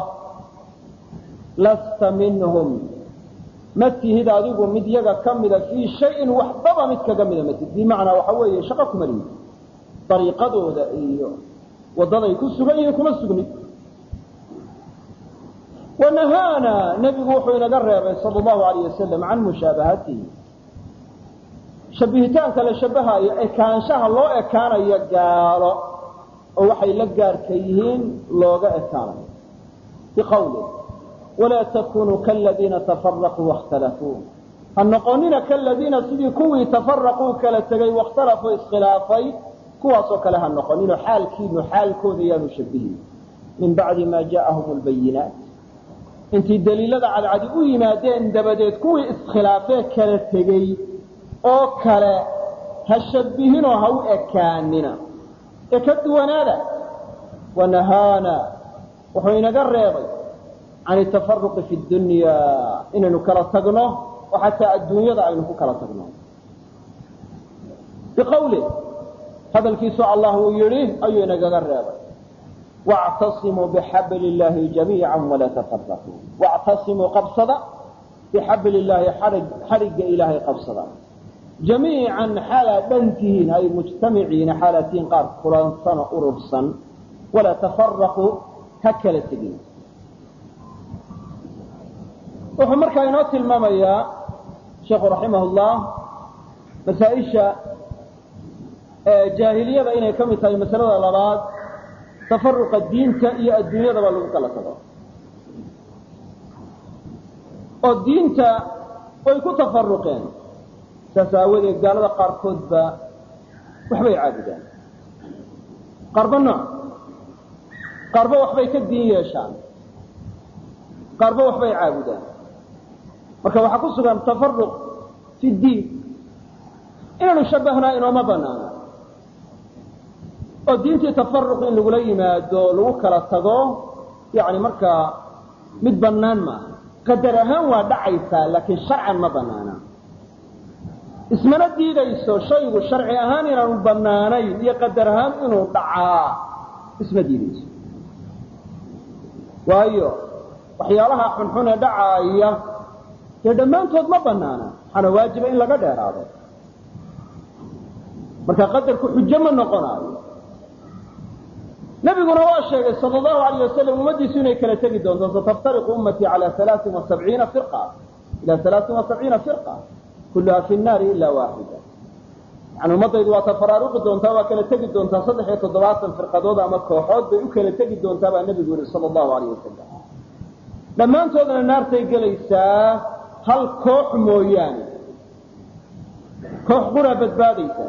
lasta minhum ma tihid adigu mid yaga ka mida fii shayin waxbaba mid kaga mida matid bimacnaa waxa weeye shaqo kuma liid dariiqadooda iyo waddaday ku sugan yihiin kuma sugnid wanahaana nebigu wuxuu inaga reebay sala allahu alayh wasalam can mushaabahatihi shabbihitaanka la shabahayo ekaanshaha loo ekaanayo gaalo oo waxay la gaarka yihiin looga ekaanayo biqawli walaa takunuu kaladiina tafaraquu waاkhtalafuu ha noqonina kaladiina sidii kuwii tafaraquu kala tegay waاkhtalafuu iskhilaafay kuwaasoo kale ha noqoninoo xaalkiinu xaalkooda yaanu shabihin min bacdi ma ja'ahum lbayinaat intii daliilada cadcadi u yimaadeen dabadeed kuwii iskhilaafee kala tegey oo kale ha shabihinoo ha u ekaanina ee ka duwanaada wanahaana wuxuu inaga reebay can atafaruqi fi dunya inaynu kala tagno oo xataa adduunyada aynu ku kala tagno biqawli hadalkiisu allah uu yidhi ayuu inagaga reebay wactasimuu bixabli illaahi jamiica walaa tafaraquu wactasimuu qabsada bixabli illaahi xadhigga ilaahay qabsada jamiican xaalaad dhan tihiin ay mujtamiciina xaalaad tihiin qaar kulansano urursan walaa tafaraquu ha kala tegin wuxuu markaa inoo tilmaamayaa sheekhu raximah llah masaaisha jaahiliyada inay ka mid tahay masalada labaad tafaruqa diinta iyo adduunyadaba lagu kala tago oo diinta way ku tafaruqeen saas aawadeed gaalada qaarkoodba waxbay caabudaan qaarba nooc qaarba waxbay ka diin yeeshaan qaarba waxbay caabudaan marka waxaa ku sugan tafaruq fi diin inaanu shabahnaa inooma banaana oo diintii tafaruq in lagula yimaado lagu kala tago yani markaa mid bannaan maaha qadar ahaan waa dhacaysaa laakiin sharcan ma bannaana ismana diidayso shaygu sharci ahaan inaanu bannaanayn iyo qadar ahaan inuu dhacaa isma diidayso waayo waxyaalaha xunxun ee dhacaaya dee dhammaantood ma bannaana waxaana waajiba in laga dheeraado marka qadarku xujo ma noqonaayo nabiguna waa sheegay sal allahu alayh wasalam ummaddiisu inay kala tegi doonto sataftariqu ummatii cala alaain wasabciina firqa ila alaain wasabciina firqa kulluha fi nnaari ila waaxida yani ummaddaydu waa tafaraaruqi doontaa waa kala tegi doontaa saddex iyo toddobaatan firqadood ama kooxood bay u kala tegi doontaa baa nebigu yihi sala allahu alayh wasalam dhammaantoodna naartay gelaysaa hal koox mooyaane koox quraa badbaadaysa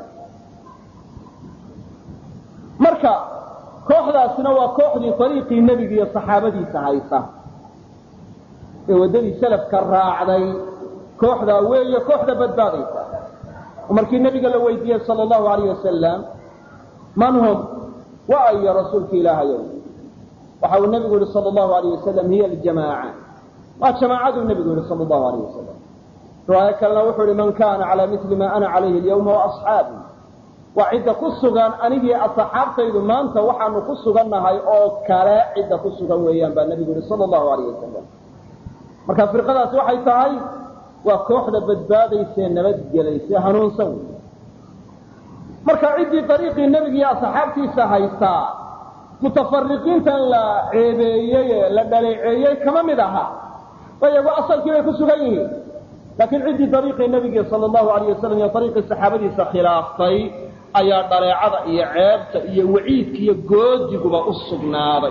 marka kooxdaasina waa kooxdii ariiqii nebiga iyo saxaabadiisa haysa ee waddadii salafka raacday kooxdaa weeye kooxda badbaadaysa markii nebiga la weydiiyey sal allahu alayh wasalam man hum wa ayo rasuulka ilaahayow waxa uu nebigu yihi sal allahu alayh wasalam hiya aljamaaca waa jamaacaduu nebigu yihi sal allahu alayh wasalam riwaayo kalena wuxuu yihi man kana calaa mili ma ana calayhi alyawma waasxaabi waa cidda ku sugan anigii asxaabtaydu maanta waxaanu ku sugannahay oo kale cidda ku sugan weeyaan baa nebigu yihi sal allahu alayh wasalam marka firqadaasi waxay tahay waa kooxda badbaadaysee nabadgelaysee hanuunsan wey marka ciddii dariiqii nebiga iyo asxaabtiisa haysaa mutafariqiintan la ceebeeyey ee la dhaleeceeyey kama mid aha iyagu asalkii bay ku sugan yihiin laakiin ciddii dariiqii nebiga sal allahu alayh wasalam iyo dariiqii saxaabadiisa khilaaftay ayaa dhaleecada iyo ceebta iyo waciidka iyo goodiguba u sugnaaday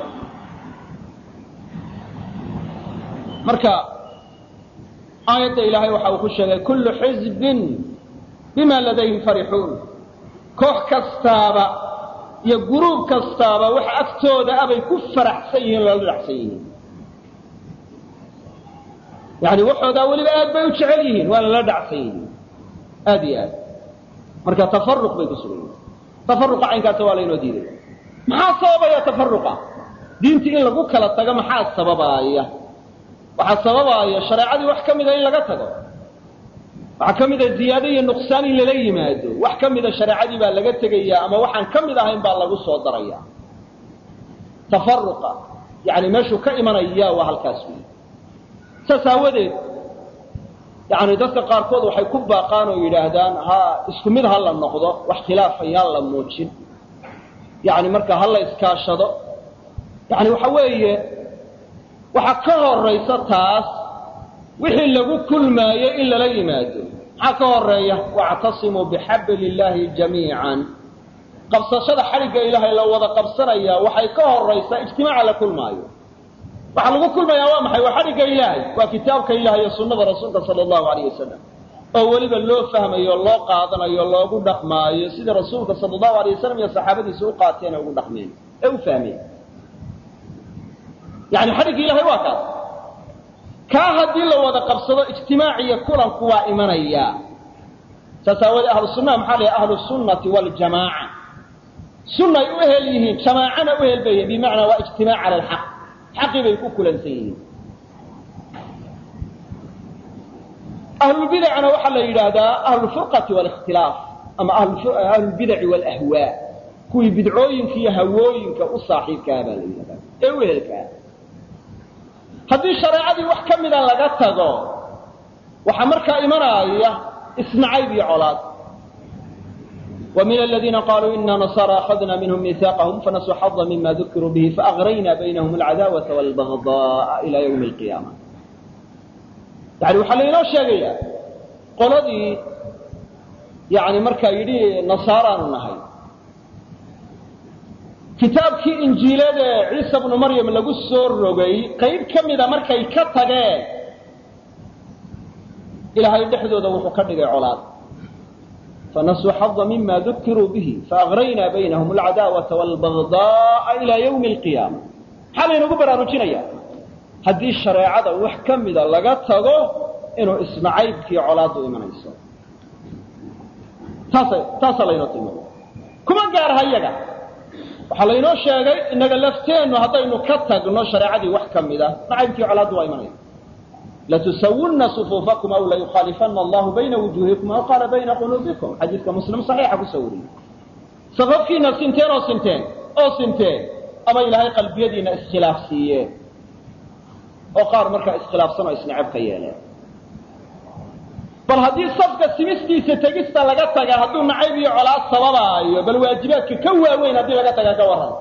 marka aayadda ilaahay waxa uu ku sheegay kullu xizbin bima ladayhim farixuun koox kastaaba iyo guruub kastaaba waxa agtooda abay ku faraxsan yihiin loola dhacsan yihiin yani waxoodaa weliba aad bay u jecel yihiin waana la dhacsan yihiin aad iyo aad marka tafaruq bay ku sugan yihiin tafaruqa caynkaasa waa laynoo diiday maxaa sababaya tafaruqa diintii in lagu kala tago maxaa sababaaya waxaa sababaaya shareecadii wax ka mida in laga tago waxaa ka mida ziyaado iyo nuqsaan in lala yimaado wax ka mida shareecadii baa laga tegaya ama waxaan ka mid ahayn baa lagu soo daraya tafaruqa yani meeshuu ka imanaya waa halkaas wey saas aawadeed yani dadka qaarkood waxay ku baaqaan oo yidhaahdaan ha isku mid ha la noqdo wax khilaafayaan la muujin yani marka ha la iskaashado yani waxa weeye waxaa ka horaysa taas wixii lagu kulmaayo in lala yimaado maxaa ka horeeya wactasimuu bixabli illaahi jamiican qabsashada xadhigga ilaahay la wada qabsanaya waxay ka horaysaa ijtimaaca la kulmaayo waxaa lagu kulmayaa waa maxay waa xadhigga ilaahay waa kitaabka ilahay iyo sunnada rasuulka sala allahu alayh wasalam oo weliba loo fahmayo loo qaadanayo loogu dhaqmaayo sida rasuulka sala allahu alayh wasalam iyo saxaabadiisa u qaateen ee ugu dhaqmeen ee u fahmeen yani xadhigga ilahay waa kaas kaa haddii la wada qabsado ijtimaac iyo kulanku waa imanaya saas aawoodee ahlu sunnaha maxaa la ahlu sunnati waljamaaca sunnay u ehel yihiin jamaacana u ehel bay yihiin bimacnaa waa ijtimaac cala alxaq xaqii bay ku kulansan yihiin ahlulbidacna waxaa la yidhaahdaa ahlulfurqati walikhtilaaf ama ahlulbidaci walahwaa kuwii bidcooyinka iyo hawooyinka u saaxiibkaha baa la yidhahdaa ee u ehelkaa haddii shareecadii wax ka mida laga tago waxaa markaa imanaya isnacayb iyo colaad ومن الذين قالوا إنا نصارى أخذنا منهم ميثاقهم فنسوا حظا مما ذكروا به فأغرينا بينهم العداوة والبغضاء إلى يوم القيامة يعني waxaa laynoo sheegaya qoladii yani markaa yidhi nasaaraanu nahay kitaabkii injiilada ciisa bnu maryam lagu soo rogay qayb ka mida markay ka tageen ilaahay dhexdooda wuxuu ka dhigay colaad fanasuu xada mima dukiruu bihi faagraynaa baynahum alcadaawata waalbagdaaa ilaa ywmi alqiyaama maxaa laynagu baraarujinaya haddii shareecada wax ka mida laga tago inuu isnacaybkii colaaddu imanayso taasa taasaa laynoo tilmaamay kuma gaaraha iyaga waxaa laynoo sheegay innaga lafteennu haddaynu ka tagno shareecadii wax ka mid a nacaybkii colaaddu waa imanaya latusawunna sufuufakum aw layukhaalifana allahu bayna wujuuhikum aw qaala bayna quluubikum xadiidka muslim saxiixa kusoo wariyey safafkiina sinteen oo sinteen oo sinteen ama ilaahay qalbiyadiina iskhilaaf siiyeen oo qaar markaa iskhilaafsan oo isnacab ka yeeleen bal haddii safka simistiisa tegista laga taga hadduu nacayb iyo colaad sababaayo bal waajibaadka ka waaweyn haddii laga taga ka warran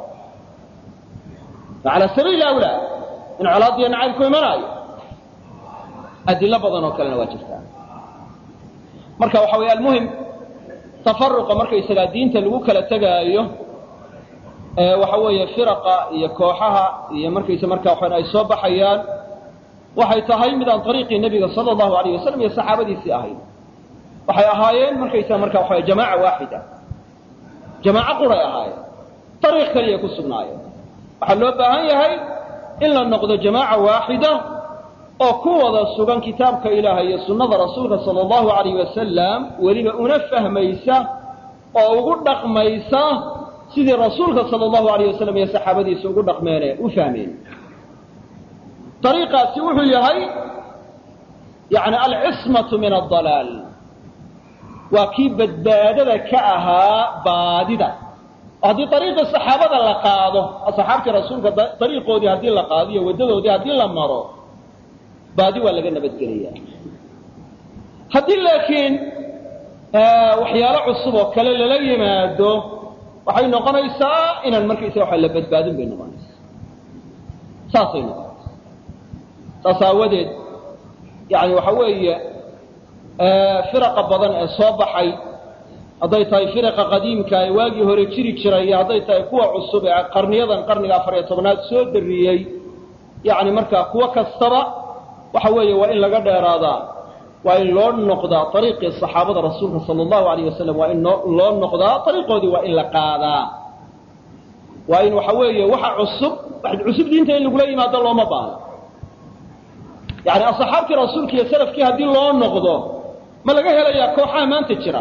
cala sabiili awlaa in colaad iyo nacayb ku imanaayo adilo badan oo kalena waa jirtaa marka waxa weeye almuhim tafaruqa markaysagaa diinta lagu kala tegaayo waxa weeye firaqa iyo kooxaha iyo markaysa markaa waxaan ay soo baxayaan waxay tahay mid aan ariiqii nebiga sala allahu alayh wasalam iyo saxaabadiisii ahayn waxay ahaayeen markaysa markaa waxa jamaaca waaxida jamaaco quray ahaayeen ariiq kaliya ku sugnaayeen waxaa loo baahan yahay in la noqdo jamaaca waaxida oo ku wada sugan kitaabka ilaahay iyo sunnada rasuulka sala allahu alayh wasalam weliba una fahmaysa oo ugu dhaqmaysa sidii rasuulka sala allahu alayh wasalam iyo saxaabadiisa ugu dhaqmeene u fahmeen ariiqaasi wuxuu yahay yani alcismatu min adalaal waa kii badbaadada ka ahaa baadida oo haddii ariiqii saxaabada la qaado saxaabtii rasuulka ariiqoodii haddii la qaado iyo waddadoodii haddii la maro baadi waa laga nabadgelaya haddii laakiin waxyaalo cusub oo kale lala yimaado waxay noqonaysaa inaan markaysa waa la badbaadin bay noqonaysaa saasay noqonaysa saas aawadeed yani waxa weeye firaqa badan ee soo baxay hadday tahay firaqa qadiimka ee waagii hore jiri jiray iyo hadday tahay kuwa cusub ee qarniyadan qarniga afar iyo tobnaad soo dariyey yani markaa kuwo kastaba waxa weeye waa in laga dheeraadaa waa in loo noqdaa ariiqii saxaabada rasuulka sala allahu alayh wasalam waa in loo noqdaa ariiqoodii waa in la qaadaa waa in waxa weeye waxa cusub cusub diinta in lagula yimaado looma baahno yani asxaabtii rasuulka iyo salafkii haddii loo noqdo ma laga helayaa kooxaha maanta jira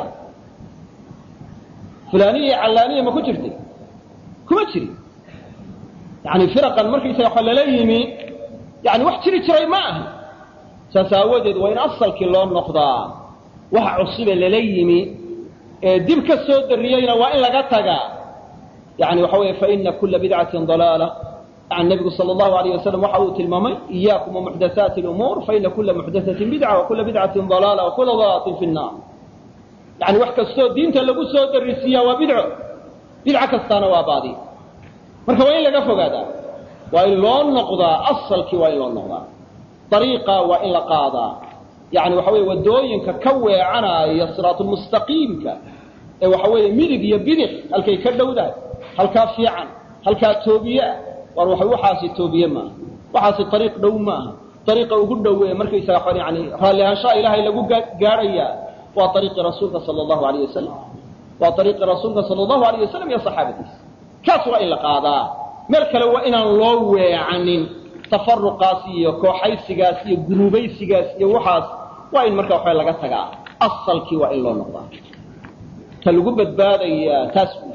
fulaniya iyo callaaniya ma ku jirtay kuma jiri yani firaqan markaysaga waxa lala yimi yani wax jiri jiray ma aha saas aawadeed waa in asalkii loo noqdaa waxa cusube lala yimi ee dib ka soo dariyeyna waa in laga tagaa yani waxa weeye faina kula bidcatin dalaala yani nebigu sala allahu alayh wasalam waxa uu tilmaamay iyaakum wamuxdathaati lumuur faina kula muxdathatin bidca wa kula bidcatin dalaala wa kula dalaalatin fi nnaar yani wax kastoo diinta lagu soo darisiiyaa waa bidco bidco kastaana waa baadi marka waa in laga fogaadaa waa in loo noqdaa asalkii waa in loo noqdaa ariiqa waa in la qaadaa yani waxa weye waddooyinka ka weecanaya siraatulmustaqiimka ee waxa weeye midig iyo bidix halkay ka dhowdahay halkaa fiican halkaa toobiyeah war wa waxaasi toobiye maaha waxaasi ariiq dhow maaha ariiqa ugu dhowe markaysaga yani raalli ahaanshaha ilaahay lagu gaadhayaa waa ariiqii rasuulka sala allahu alayh wasalam waa ariiqii rasuulka sala allahu alayh wasalam iyo saxaabadiisa kaas waa in la qaadaa meel kale waa inaan loo weecanin tafaruqaas iyo kooxaysigaas iyo guruubaysigaas iyo waxaas waa in marka waxaa laga tagaa asalkii waa in loo noqdaa ta lagu badbaadayaa taas wey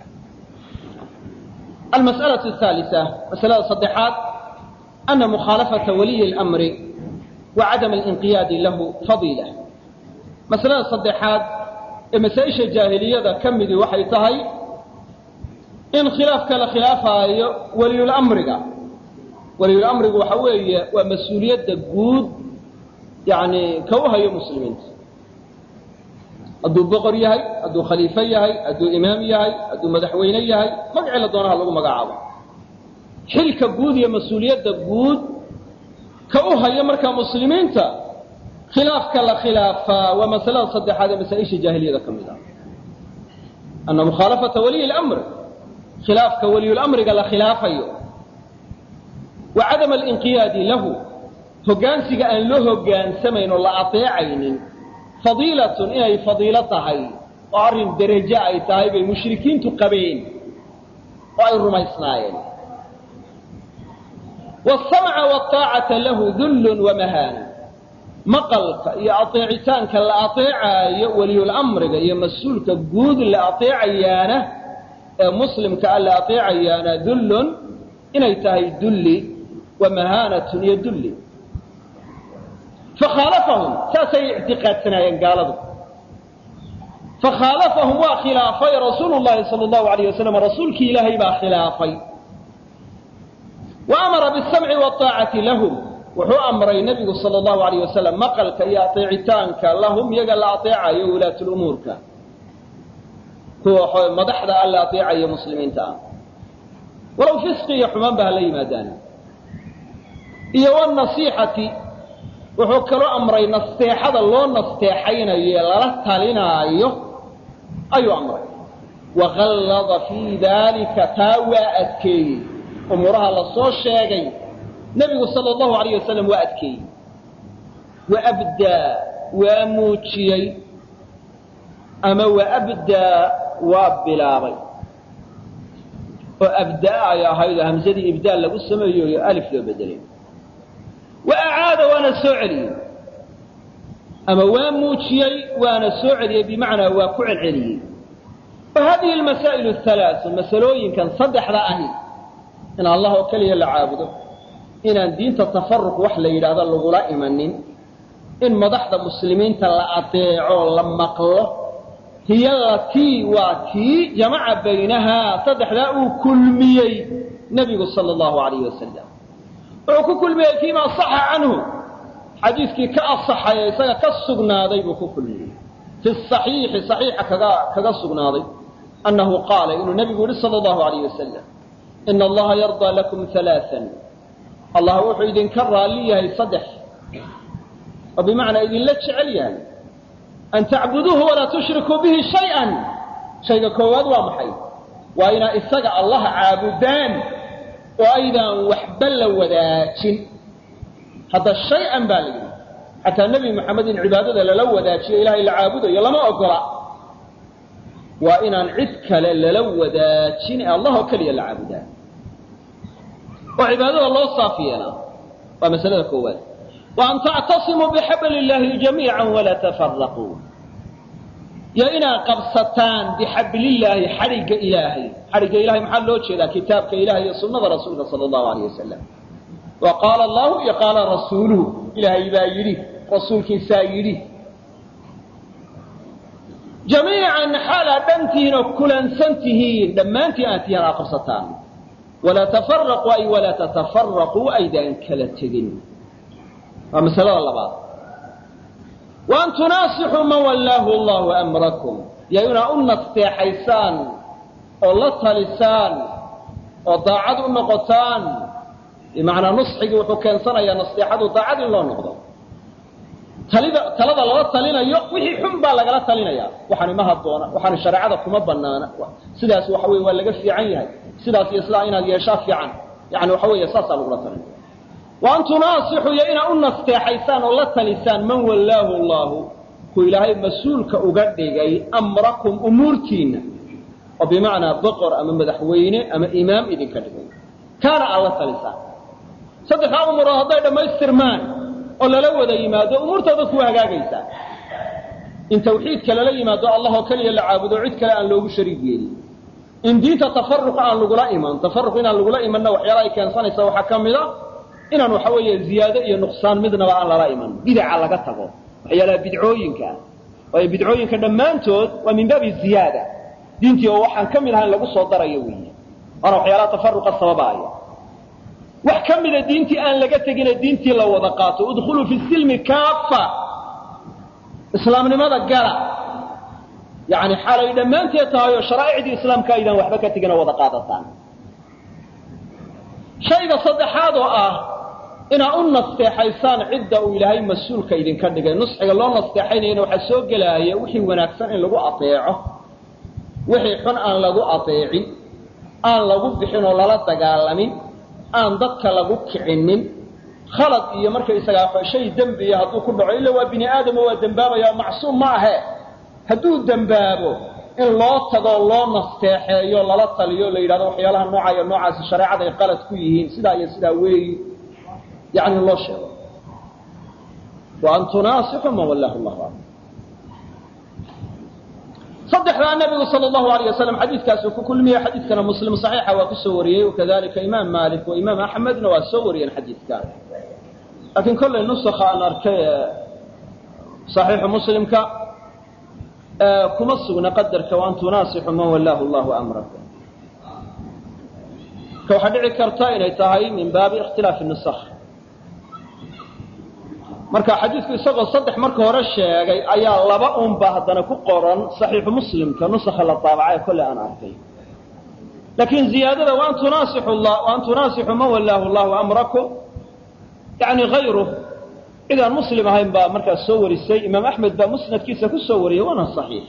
almas'alaة الثالثة masalada saddexaad ana mukhaalafaةa waliyi اlأmri wa cadam اlinqiyaadi lahu fadiila masalada saddexaad ee masaa-isha jaahiliyada ka midii waxay tahay in khilaafka la khilaafaayo waliyulamriga waliyulamrigu waxa weeye waa mas-uuliyadda guud yani ka u hayo muslimiinta hadduu boqor yahay hadduu khaliifo yahay hadduu imaam yahay hadduu madaxweyne yahay magacii la doonaha lagu magacaabo xilka guud iyo mas-uuliyadda guud ka u hayo markaa muslimiinta khilaafka la khilaafaa waa masalada saddexaad ee masaa-isha jaahiliyada ka mid ah ana mukhaalafata waliyi lamr khilaafka waliyulamriga la khilaafayo wa cadama alinqiyaadi lahu hoggaansiga aan loo hoggaansamayn oo la adeecaynin fadiilatun inay fadiilo tahay oo arrin derajo ay tahay bay mushrikiintu qabeen oo ay rumaysnaayeen waasamca waaطaacata lahu dullun wamahaana maqalka iyo adeecitaanka la adeecaayo waliyulamriga iyo mas-uulka guud la adeecayaana ee muslimka alla ateecayaana dullun inay tahay dulli wa mahaanatun iyo dulli fakhaalafahum saasay ictiqaadsanaayeen gaaladu fakhaalafahum waa khilaafay rasuulu llahi sala allahu alayh wasalam rasuulkii ilaahay baa khilaafay wa amara bisamci waaacati lahum wuxuu amray nebigu sala allahu alayh wasalam maqalka iyo ateecitaanka lahum iyaga la ateecayo wulaatulumuurka kuwa madaxda alla ateecayo muslimiinta ah walow fisqi iyo xumaan ba hala yimaadaan iyo wanasiixati wuxuu kaloo amray nasteexada loo nasteexaynayo ee lala talinaayo ayuu amray waqallada fii daalika taa waa adkeeyey umuuraha la soo sheegay nebigu sala allahu alayh wasalam waa adkeeyey wa abdaa waa muujiyey ama wa abdaa waa bilaabay oo abdaa ay ahaydoo hamsadii ibdaal lagu sameeyoyo alif loo bedelay wa acaada waana soo celiyey ama waa muujiyey waana soo celiyey bimacnaa waa ku celceliyey wa hadihi almasaa'ilu ahalaasu masalooyinkan saddexda ahi in allah oo keliya la caabudo inaan diinta tafaruq wax la yidhaahdo lagula imanin in madaxda muslimiinta la adeeco la maqlo hiya latii waa tii jamaca baynahaa saddexdaa uu kulmiyey nebigu sala allahu alayh wasalam wuxuu ku kulmiyey fiima saxa canhu xadiiskii ka asaxay ee isaga ka sugnaaday buu ku kulmiyey fi saxiixi saxiixa kaga kaga sugnaaday annahu qaala inuu nebigu yihi sala allahu alayh wasalam ina allaha yardaa lakum halaaan allah wuxuu idinka raalli yahay saddex oo bimacnaa idinla jecel yahay an tacbuduuhu walaa tushrikuu bihi shay-an shayga koowaad waa maxay waa inaa isaga allah caabudaan oo aydaan waxba la wadaajin hadda shay-an baa la yidhi xataa nebi moxamed in cibaadada lala wadaajiyo ilahay la caabudayo lama ogola waa inaan cid kale lala wadaajin ee allah oo keliya la caabudaan oo cibaadada loo saaf yeelaa waa masalada koowaad wa an tactasimuu bixabli illaahi jamiica walaa tafaraquu iyo inaad qabsataan bixablillaahi xadhigga ilaahay xadhigga ilahay maxaa loo jeedaa kitaabka ilahay iyo sunnada rasuulka sala allahu alayh wasalam wa qaala allahu iyo qaala rasuuluhu ilaahay baa yidhi rasuulkiisaa yidhi jamiican xaalaad dhantihiin oo kulansan tihiin dhammaantiin aad tihiin aad qabsataan walaa tafaraquu ay walaa tatafaraquu aydaan kala tegin waa masalada labaad wa an tunaasixuu man wallaahu allahu amrakum iyo inaad u nasteexaysaan oo la talisaan oo daacad u noqotaan bimacnaa nusxigii wuxuu keensanayaa nasteexadu daacad in loo noqdo talida talada lala talinayo wixii xun baa lagala talinaya waxaani ma haboona waxaani shareecada kuma banaana sidaas waxa weye waa laga fiican yahay sidaas iyo sidaa inaad yeeshaa fiican yani waxa weeye saasaa lagula talinaya wa an tunaasixuu iyo inaad u nasteexaysaan oo la talisaan man wallaahu allahu ku ilaahay mas-uulka uga dhigay amrakum umuurtiinna oo bimacnaa boqor ama madaxweyne ama imaam idinka dhigay kaana aad la talisaan saddexdaa umurood hadday dhammaystirmaan oo lala wada yimaado umuurtooda ku hagaagaysaa in tawxiidka lala yimaado allah oo keliya la caabudo cid kale aan loogu shariig yeelin in diinta tafaruqa aan lagula iman tafaruq inaan lagula imanna waxyaala ay keensanaysa waxaa ka mid a inaan waxa weeye ziyaado iyo nuqsaan midnaba aan lala iman bidaca laga tago waxyaalaha bidcooyinka ah waayo bidcooyinka dhammaantood waa min baabi ziyaada diintii oo waxaan ka mid ahayn lagu soo darayo weeye waana waxyaalaha tafaruqa sababaaya wax ka mida diintii aan laga tegine diintii la wada qaato udkhuluu fi silmi kaafa islaamnimada gala yani xaalay dhammaanteed tahay oo sharaa'icdii islaamka aydaan waxba ka tegin oo wada qaadataan shayga saddexaad oo ah inaad u nasteexaysaan cidda uu ilaahay mas-uulka idinka dhigay nusxiga loo nasteexaynayana waxaa soo gelaaya wixii wanaagsan in lagu ateeco wixii xun aan lagu ateecin aan lagu bixin oo lala dagaalamin aan dadka lagu kicinin khalad iyo markaysagaa shay dembiya hadduu ku dhaco illa waa bini aadamo waa dembaabaya macsuum ma ahe hadduu dembaabo in loo tago loo nasteexeeyo lala taliyo la yidhahdo waxyaalaha nooca iyo noocaasi shareecada ay qalad ku yihiin sidaa iyo sidaa weeyi yani loo sheego wa an tunaasixu man wallahu llahu am saddexdaa nebigu sala allahu alayh wasalam xadiidkaasuu ku kulmiyey xadiidkana muslim saxiixa waa ku soo wariyey wakadalika imaam maalik wa imaam axmedna waa soo wariyeen xadiidkaa laakiin kollay nusakha aan arkay ee saxiixu muslimka kuma sugna qadarka waan tunaasixu man wallaahu allahu amrakum ka waxaa dhici karta inay tahay min baabi ikhtilaafi nusakh marka xadiidku isagoo saddex marka hore sheegay ayaa laba unba haddana ku qoran saxiixu muslimka nusakha la taabacay kolley aan arkay laakiin ziyaadada waan tunaasixu waan tunaasixu man wallaahu allahu amrakum yani hayru cid aan muslim ahayn baa markaas soo warisay imaam axmed baa musnadkiisa ku soo wariyey waana saxiix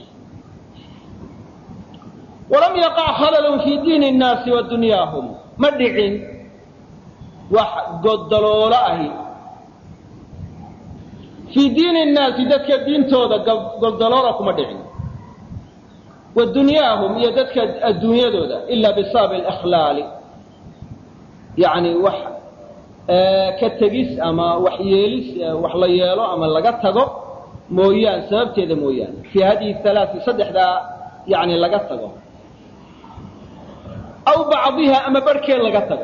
walam yaqac khalalun fii diini nnaasi wa dunyaahum ma dhicin wax goddaloola ahi fii diini nnaasi dadka diintooda goddaloola kuma dhicin wa dunyaahum iyo dadka adduunyadooda ila bisababi alakhlaali yani wax ka tegis ama wax yeelis wax la yeelo ama laga tago mooyaan sababteeda mooyaane fii hadihi halaai saddexdaa yani laga tago aw bacdiha ama barhkeed laga tago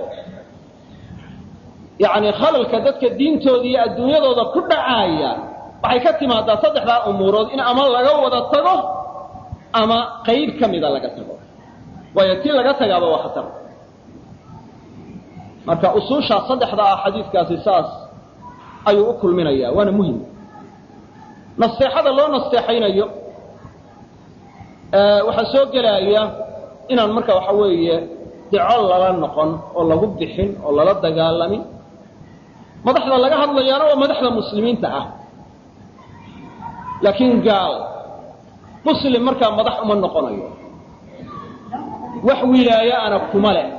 yani khalalka dadka diintooda iyo adduunyadooda ku dhacaaya waxay ka timaadaa saddexdaa umuurood in ama laga wada tago ama qayb ka mida laga tago waayo tii laga tagaaba waa khatar marka usuushaa saddexda ah xadiidkaasi saas ayuu u kulminayaa waana muhim nasteexada loo nasteexaynayo waxaa soo gelaya inaan marka waxa weeye deco lala noqon oo lagu bixin oo lala dagaalamin madaxda laga hadlayaana waa madaxda muslimiinta ah laakiin gaal muslim markaa madax uma noqonayo wax wilaaye ana kuma leh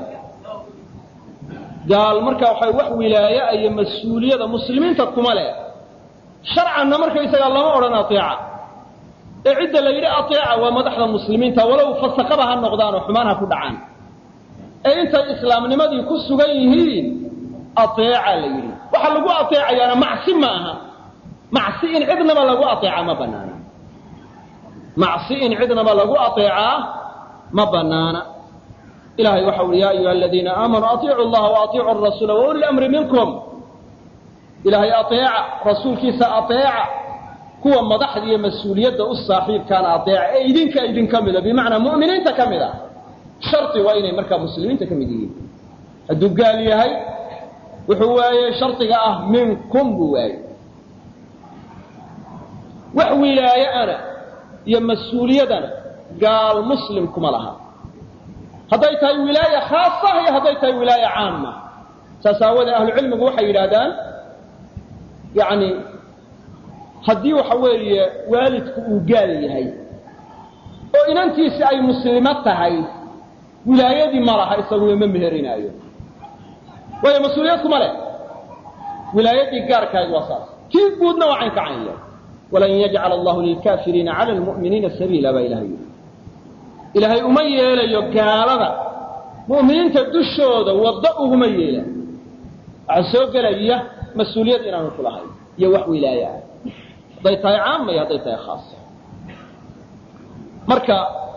gaal marka waxay wax wilaaya iyo mas-uuliyada muslimiinta kuma leh sharcanna markaysagaa lama odhan ateeca ee cidda la yidhi ateeca waa madaxda muslimiinta walow fasaqaba ha noqdaan oo xumaan ha ku dhacaan ee intay islaamnimadii ku sugan yihiin ateeca la yidhi waxa lagu ateecayaana macsi ma aha macsi in cidnaba lagu ateeca ma banaana macsi in cidnaba lagu ateecaa ma banaana ilahay waxa uhi ya ayuha aladiina aamanuu aiicu llaha waaiicu rasuula wauli lamri minkum ilaahay aeeca rasuulkiisa aeeca kuwa madaxda iyo mas-uuliyadda u saaxiibkaana aeeca ee idinka idinka mida bimacnaa mu'miniinta ka mid a shardi waa inay markaa muslimiinta ka mid yihiin hadduu gaal yahay wuxuu waayey shardiga ah minkum buu waayey wax wilaayeana iyo mas-uuliyadana gaal muslim kuma laha hadday tahay wilaaya khaasa iyo hadday tahay wilaaya caama saas aawadee ahlucilmigu waxay yidhaahdaan yani haddii waxa weeye waalidku uu gaal yahay oo inantiisi ay muslimo tahay wilaayadii ma laha isaguyo ma meherinaayo waayo mas-uuliyad kuma leh wilaayadii gaarkahayd waa saas kii guudna waa cayn ka canya walan yajcala allahu lilkaafiriina cala lmu'miniina sabiila baa ilahay yidhi ilaahay uma yeelayo gaalada mu'miniinta dushooda waddo uguma yeela waxaa soo gelaya mas-uuliyad inaanu ku lahayn iyo wax wilaaye ah hadday tahay caama iyo hadday tahay khaasa marka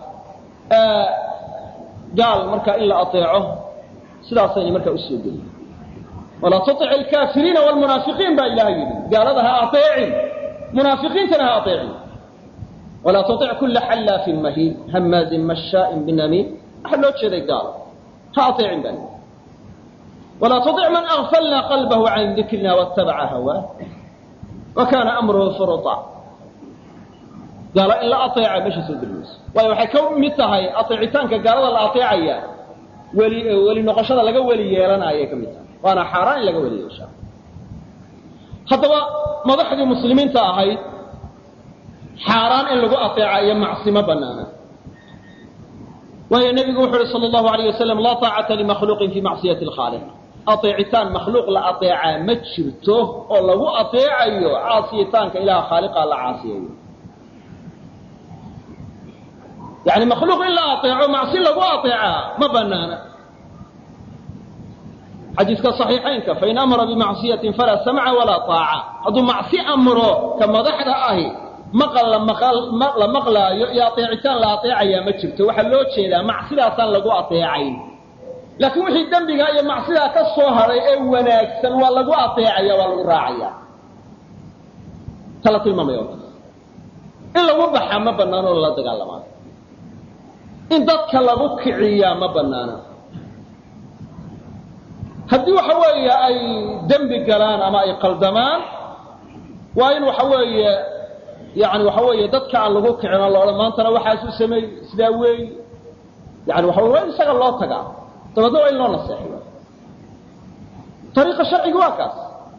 gaal marka in la aeeco sidaasayna markaa usoo geliy walaa tuic alkaafiriina wlmunaafiqiin baa ilahay yidhi gaalada ha aeecin munaafiqiintana ha aeecin walaa tuic kula xallaafin mahiin hamaazin mashaain binamiim waxaa loo jeeday gaal ha aeecin baa walaa tuic man agfalna qalbahu can dikrina watabaca hawaa wa kaana amruhu furuta gaalo in la aeeca meesha soo geli mayso waayo waxay ka mid tahay aeecitaanka gaalada la aeecaya weli weli noqoshada laga weli yeelanayay ka mid tahay waana xaaraan in laga weli yeeshaa haddaba madaxdii muslimiinta ahayd xaaraan in lagu aeeca iyo macsi ma banaana waayo nebigu wuxu uhi sal allahu alayh wasalam laa taacata limakhluuqin fii macsiyati alkhaaliq aeecitaan makhluuq la aeecaa ma jirto oo lagu aeecayo caasiyitaanka ilaha khaaliqa la caasiyayo yani makhluuq in la aeeco macsi lagu aeecaa ma banaana xadiiska صaxiixaynka fain amara bimacصiyatin falaa samca walaa طaaca hadduu macsi amro ka madaxda ahi maqal la la maqlaayo iyo ateecitaan la ateecayaa ma jirto waxaa loo jeedaa macsidaasaan lagu ateecayn laakiin wixii dembiga iyo macsidaa ka soo hadhay ee wanaagsan waa lagu ateecaya waa lagu raacaya tala tilmaamaya in lagu baxaa ma banaano oo lala dagaalamaa in dadka lagu kiciyaa ma banaana haddii waxa weeye ay dembi galaan ama ay qaldamaan waa in waxa weeye yani waxa weeye dadka aan lagu kicin oo laodhan maantana waxaasuu sameeyey sidaa weey yani waxa wey waa in isaga loo tagaa dabeedna waa in loo naseexiyo ariiqa sharciga waa kaas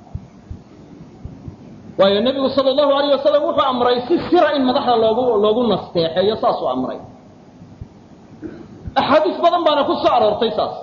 waayo nebigu sala allahu alayh wasalam wuxuu amray si sira in madaxda loogu loogu nasteexeeyo saasuu amray axaadiis badan baana ku soo aroortay saas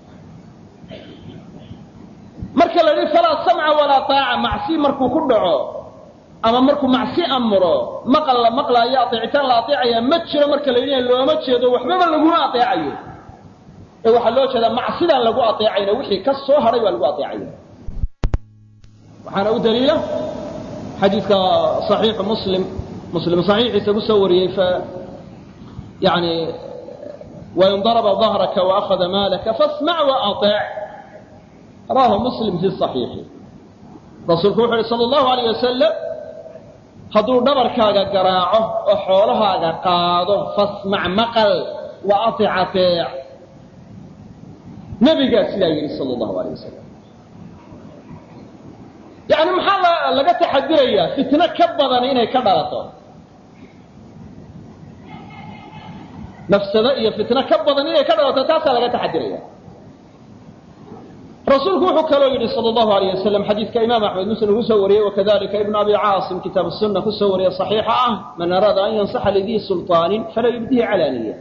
marka la yidhi falaa samca walaa taaca macsi markuu ku dhaco ama markuu macsi amro maqal la maqlaayo ateecitaan la ateecaya ma jiro marka la yidhi looma jeedo waxbaba laguma ateecayo ee waxaa loo jeedaa macsidaan lagu ateecayna wixii ka soo hadhay baa lagu ateecaya waxaana u daliila xadiidka صaxiixu muslim muslim صaxiixiisa ku soo wariyey f yani wain daraba ظahraka وأkhada maalaka faاsmac وaطec rawahu muslim fi صaxiixi rasuulku wuxu uhi salى الlahu عalيه wasalam hadduu dhabarkaaga garaaco oo xoolahaaga qaado fasmac maqal وaطic ateec nebigaa sidaa yidhi salى الlahu عalيه wasalam yani maxaa laga taxadirayaa fitno ka badan inay ka dhalato nafsado iyo fitno ka badan inay ka dhalato taasaa laga taxadiraya rasuulku wuxuu kaloo yidhi sal allahu alayh wasalam xadiidka imaam axmed muslim uu kusoo wariyey wakadalika ibnu abi caasim kitaab sunna kusoo wariye صaxiixa ah man araada an yansaxa lidii sulطaanin falaa yubdihi calaaniya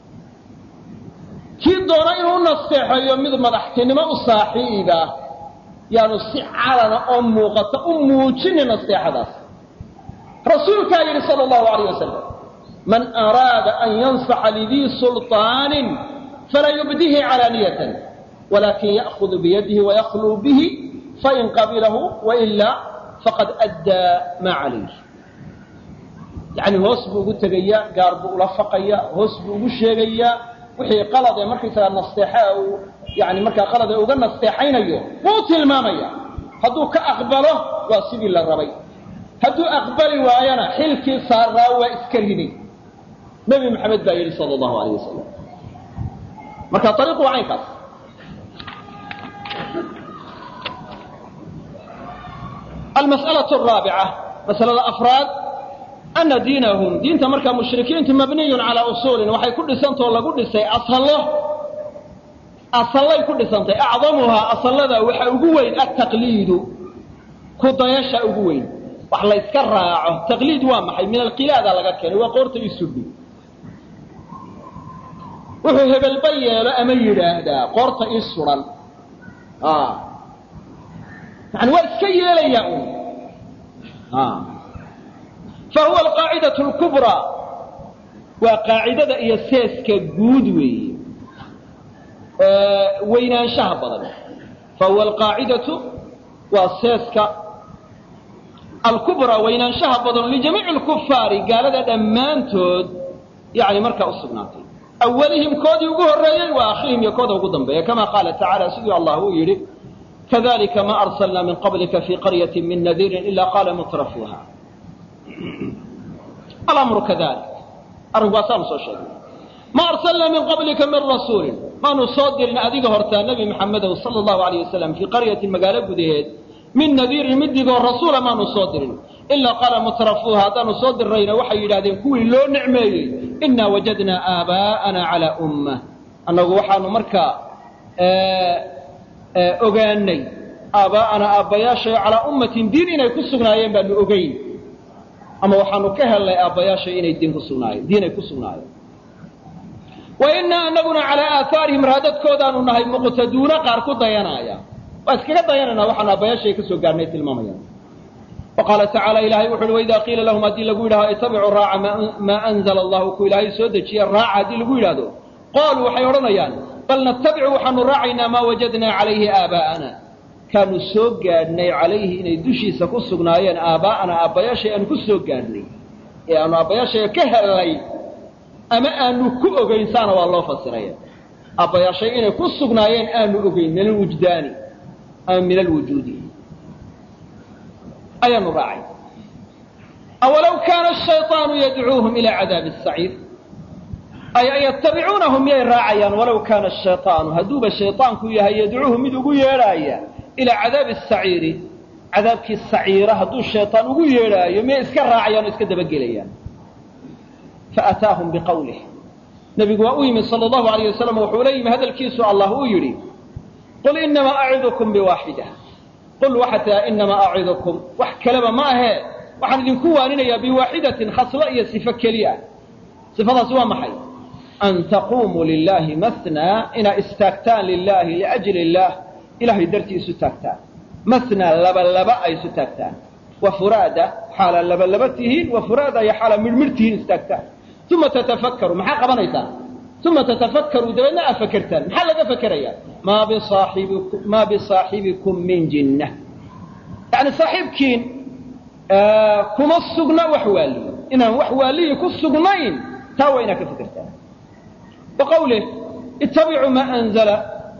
kii doona inuu nasteexeeyo mid madaxtinimo u saaxiiba yaanu si calana oo muuqata u muujinin nasteexadaas rasuulkaa yidhi sal allahu alayh wasalam man araada an yansaxa lidii sulطaanin falaa yubdihi calaaniyatan walakin ya'hudu biyadihi wayakluu bihi fain qabilahu wailaa faqad addaa maa calayh yani hoos buu ugu tegayaa gaar buu ula faqayaa hoos buu ugu sheegayaa wixii qalad ee markaysagaa nasteexa uu yani markaa qalad ee uga nasteexaynayo wuu tilmaamaya hadduu ka aqbalo waa sidii la rabay hadduu aqbali waayana xilkii saaraa waa iska riday nebi maxamed baa yidhi sala allahu alayh wasalam marka ariiqu waa caynkaas almas'alaة araabica masalada afraad ana diinahum diinta markaa mushrikiintu mabniyun calaa usuulin waxay ku dhisantao lagu dhisay asallo asallay ku dhisantay acdamuhaa asallada waxa ugu weyn altaqliidu ku dayasha ugu weyn wax layska raaco taqliid waa maxay min alqilaada laga keenay waa qoorta isudhi wuxuu hebelba yeelo ama yidhaahdaa qoorta ii sudan yani waa iska yeelaya un fahuwa alqaacidatu lkubraa waa qaacidada iyo seeska guud weeye weynaanshaha badan fahuwa alqaacidatu waa seeska alkubraa weynaanshaha badan lijamiici lkufaari gaalada dhammaantood yani markaa u sugnaatay awalihim koodii ugu horreeyey wa aakhirihim iyo kooda ugu dambeeya kama qaala tacaala siduu allah uu yidhi kadalika ma arsalna min qablika fi qaryati min nadiirin ila qaala mutrafuha alamru kadalik arrinku waasaanu soo sheegnay ma arsalna min qablika min rasuulin maanu soo dirin adiga hortaa nebi maxamedow sala allahu alayh wasalam fii qaryatin magaalo gudaheed min nadiirin mid digoo rasuula maanu soo dirin ilaa qaala mutrafuuha haddaanu soo dirrayna waxay yidhahdeen kuwii loo nicmeeyey inaa wajadnaa aabaa'ana calaa umma annagu waxaanu markaa ogaanay aabaa'ana aabbayaashayo calaa ummatin diin inay ku sugnaayeen baanu ogeyn ama waxaanu ka hellay aabbayaashay inay diin ku sugnaayeen diin ay ku sugnaayeen wa innaa anaguna calaa aahaarihim raadadkoodaanu nahay muqtaduuna qaar ku dayanaya waa iskaga dayanayna waxaanu aabbayaashay ka soo gaarnay tilmaamayaan wa qaala tacaala ilahay wuxu uhi waidaa qiila lahum haddii lagu yidhahdo itabicuu raaca maa anzala allahu ku ilaahay soo dejiye raaca haddii lagu yidhahdo qaaluu waxay odhanayaan bal natabicu waxaanu raacaynaa maa wajadnaa calayhi aabaa'ana kaanu soo gaadhnay calayhi inay dushiisa ku sugnaayeen aabaa'ana aabbayaashay aanu ku soo gaadhnay ee aanu aabbayaashaya ka hellay ama aanu ku ogayn saana waa loo fasiraya aabbayaashay inay ku sugnaayeen aanu ogeyn min alwujdaani ama min alwujuudi ayaanu raacay awalow kaana ashayطaanu yadcuuhum ila cadaabi الsaciir ay yatabicuunahum miyay raacayaan walow kaana ashayطaanu hadduuba shayطaanku yahay yadcuuhum mid ugu yeedhaaya ilaa cadaabi الsaciiri cadaabkii saciira hadduu shayطaan ugu yeedhaayo miyay iska raacayaan oo iska dabagelayaan faataahum biqawlih nebigu waa u yimid sala allahu alayh wasalam wuxuu la yimi hadalkiisu allah uu yidhi qul inamaa acidukum biwaaxida qul waxaa tiaa inamaa acidukum wax kaleba ma ahee waxaan idinku waaninayaa biwaaxidatin khaslo iyo sifo keliya sifadaasi waa maxay an taquumuu lilaahi mathnaa inaa istaagtaan lilaahi liajli illaah ilahay dartii isu taagtaan mathnaa laba laba ay isu taagtaan wa furaada xaala laba laba tihiin wa furaada iyo xaala midhmidh tihiin istaagtaan uma tatafakkaru maxaa qabanaysaan uma tatafakkaruu dabeedna aad fakertaan maxaa laga fakerayaa maa bisaaxibikum maa bisaaxibikum min jinna yani saaxiibkiin kuma sugna wax waaliyi inaan wax waaliyi ku sugnayn taa waa inaad ka fekertaan wa qawlih ittabicuu maa anzala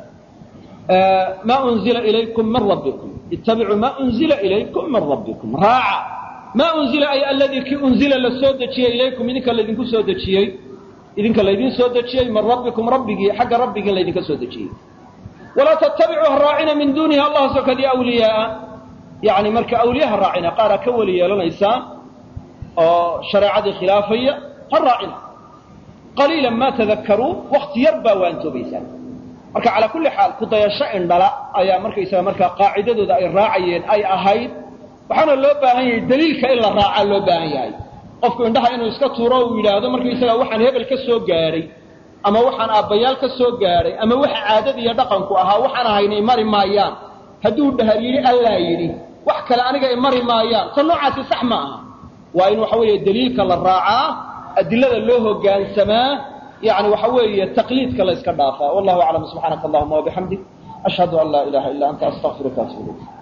maa unzila ilaykum min rabbikum ittabicuu maa unzila ilaykum min rabbikum raaca maa unzila ay aladii kii unzila la soo dejiyey ilaykum idinka laydinku soo dejiyey idinka laydin soo dejiyey min rabbikum rabbigii xagga rabbigii laydinka soo dejiyey walaa tattabicuu ha raacina min duunihi allah sokadii awliyaaa yani marka awliya ha raacina qaaraa ka weli yeelanaysaan oo shareecadii khilaafaya ha raacina qaliilan maa tadakkaruun wakti yar baa waantoobaysaan marka calaa kulli xaal kudayasho indhala ayaa markaysaga markaa qaacidadooda ay raacayeen ay ahayd waxaana loo baahan yahay daliilka in la raacaa loo baahan yahay qofku indhaha inuu iska tuuro uu yidhaahdo markaysaga waxaan hebel ka soo gaadhay ama waxaan aabbayaal ka soo gaadhay ama waxa caadada iyo dhaqanku ahaa waxaan ahaynay mari maayaan hadduu dhahar yidhi allaa yidhi wax kale aniga ay mari maayaan ta noocaasi sax ma aha waa in waxa weeye daliilka la raacaa adilada loo hoggaansamaa yani waxa weeye taqliidka la iska dhaafaa wallahu aclam subxaanaka allahuma wabixamdik ashhadu an laa ilaha illa anta astaqfiruka atubu ilayk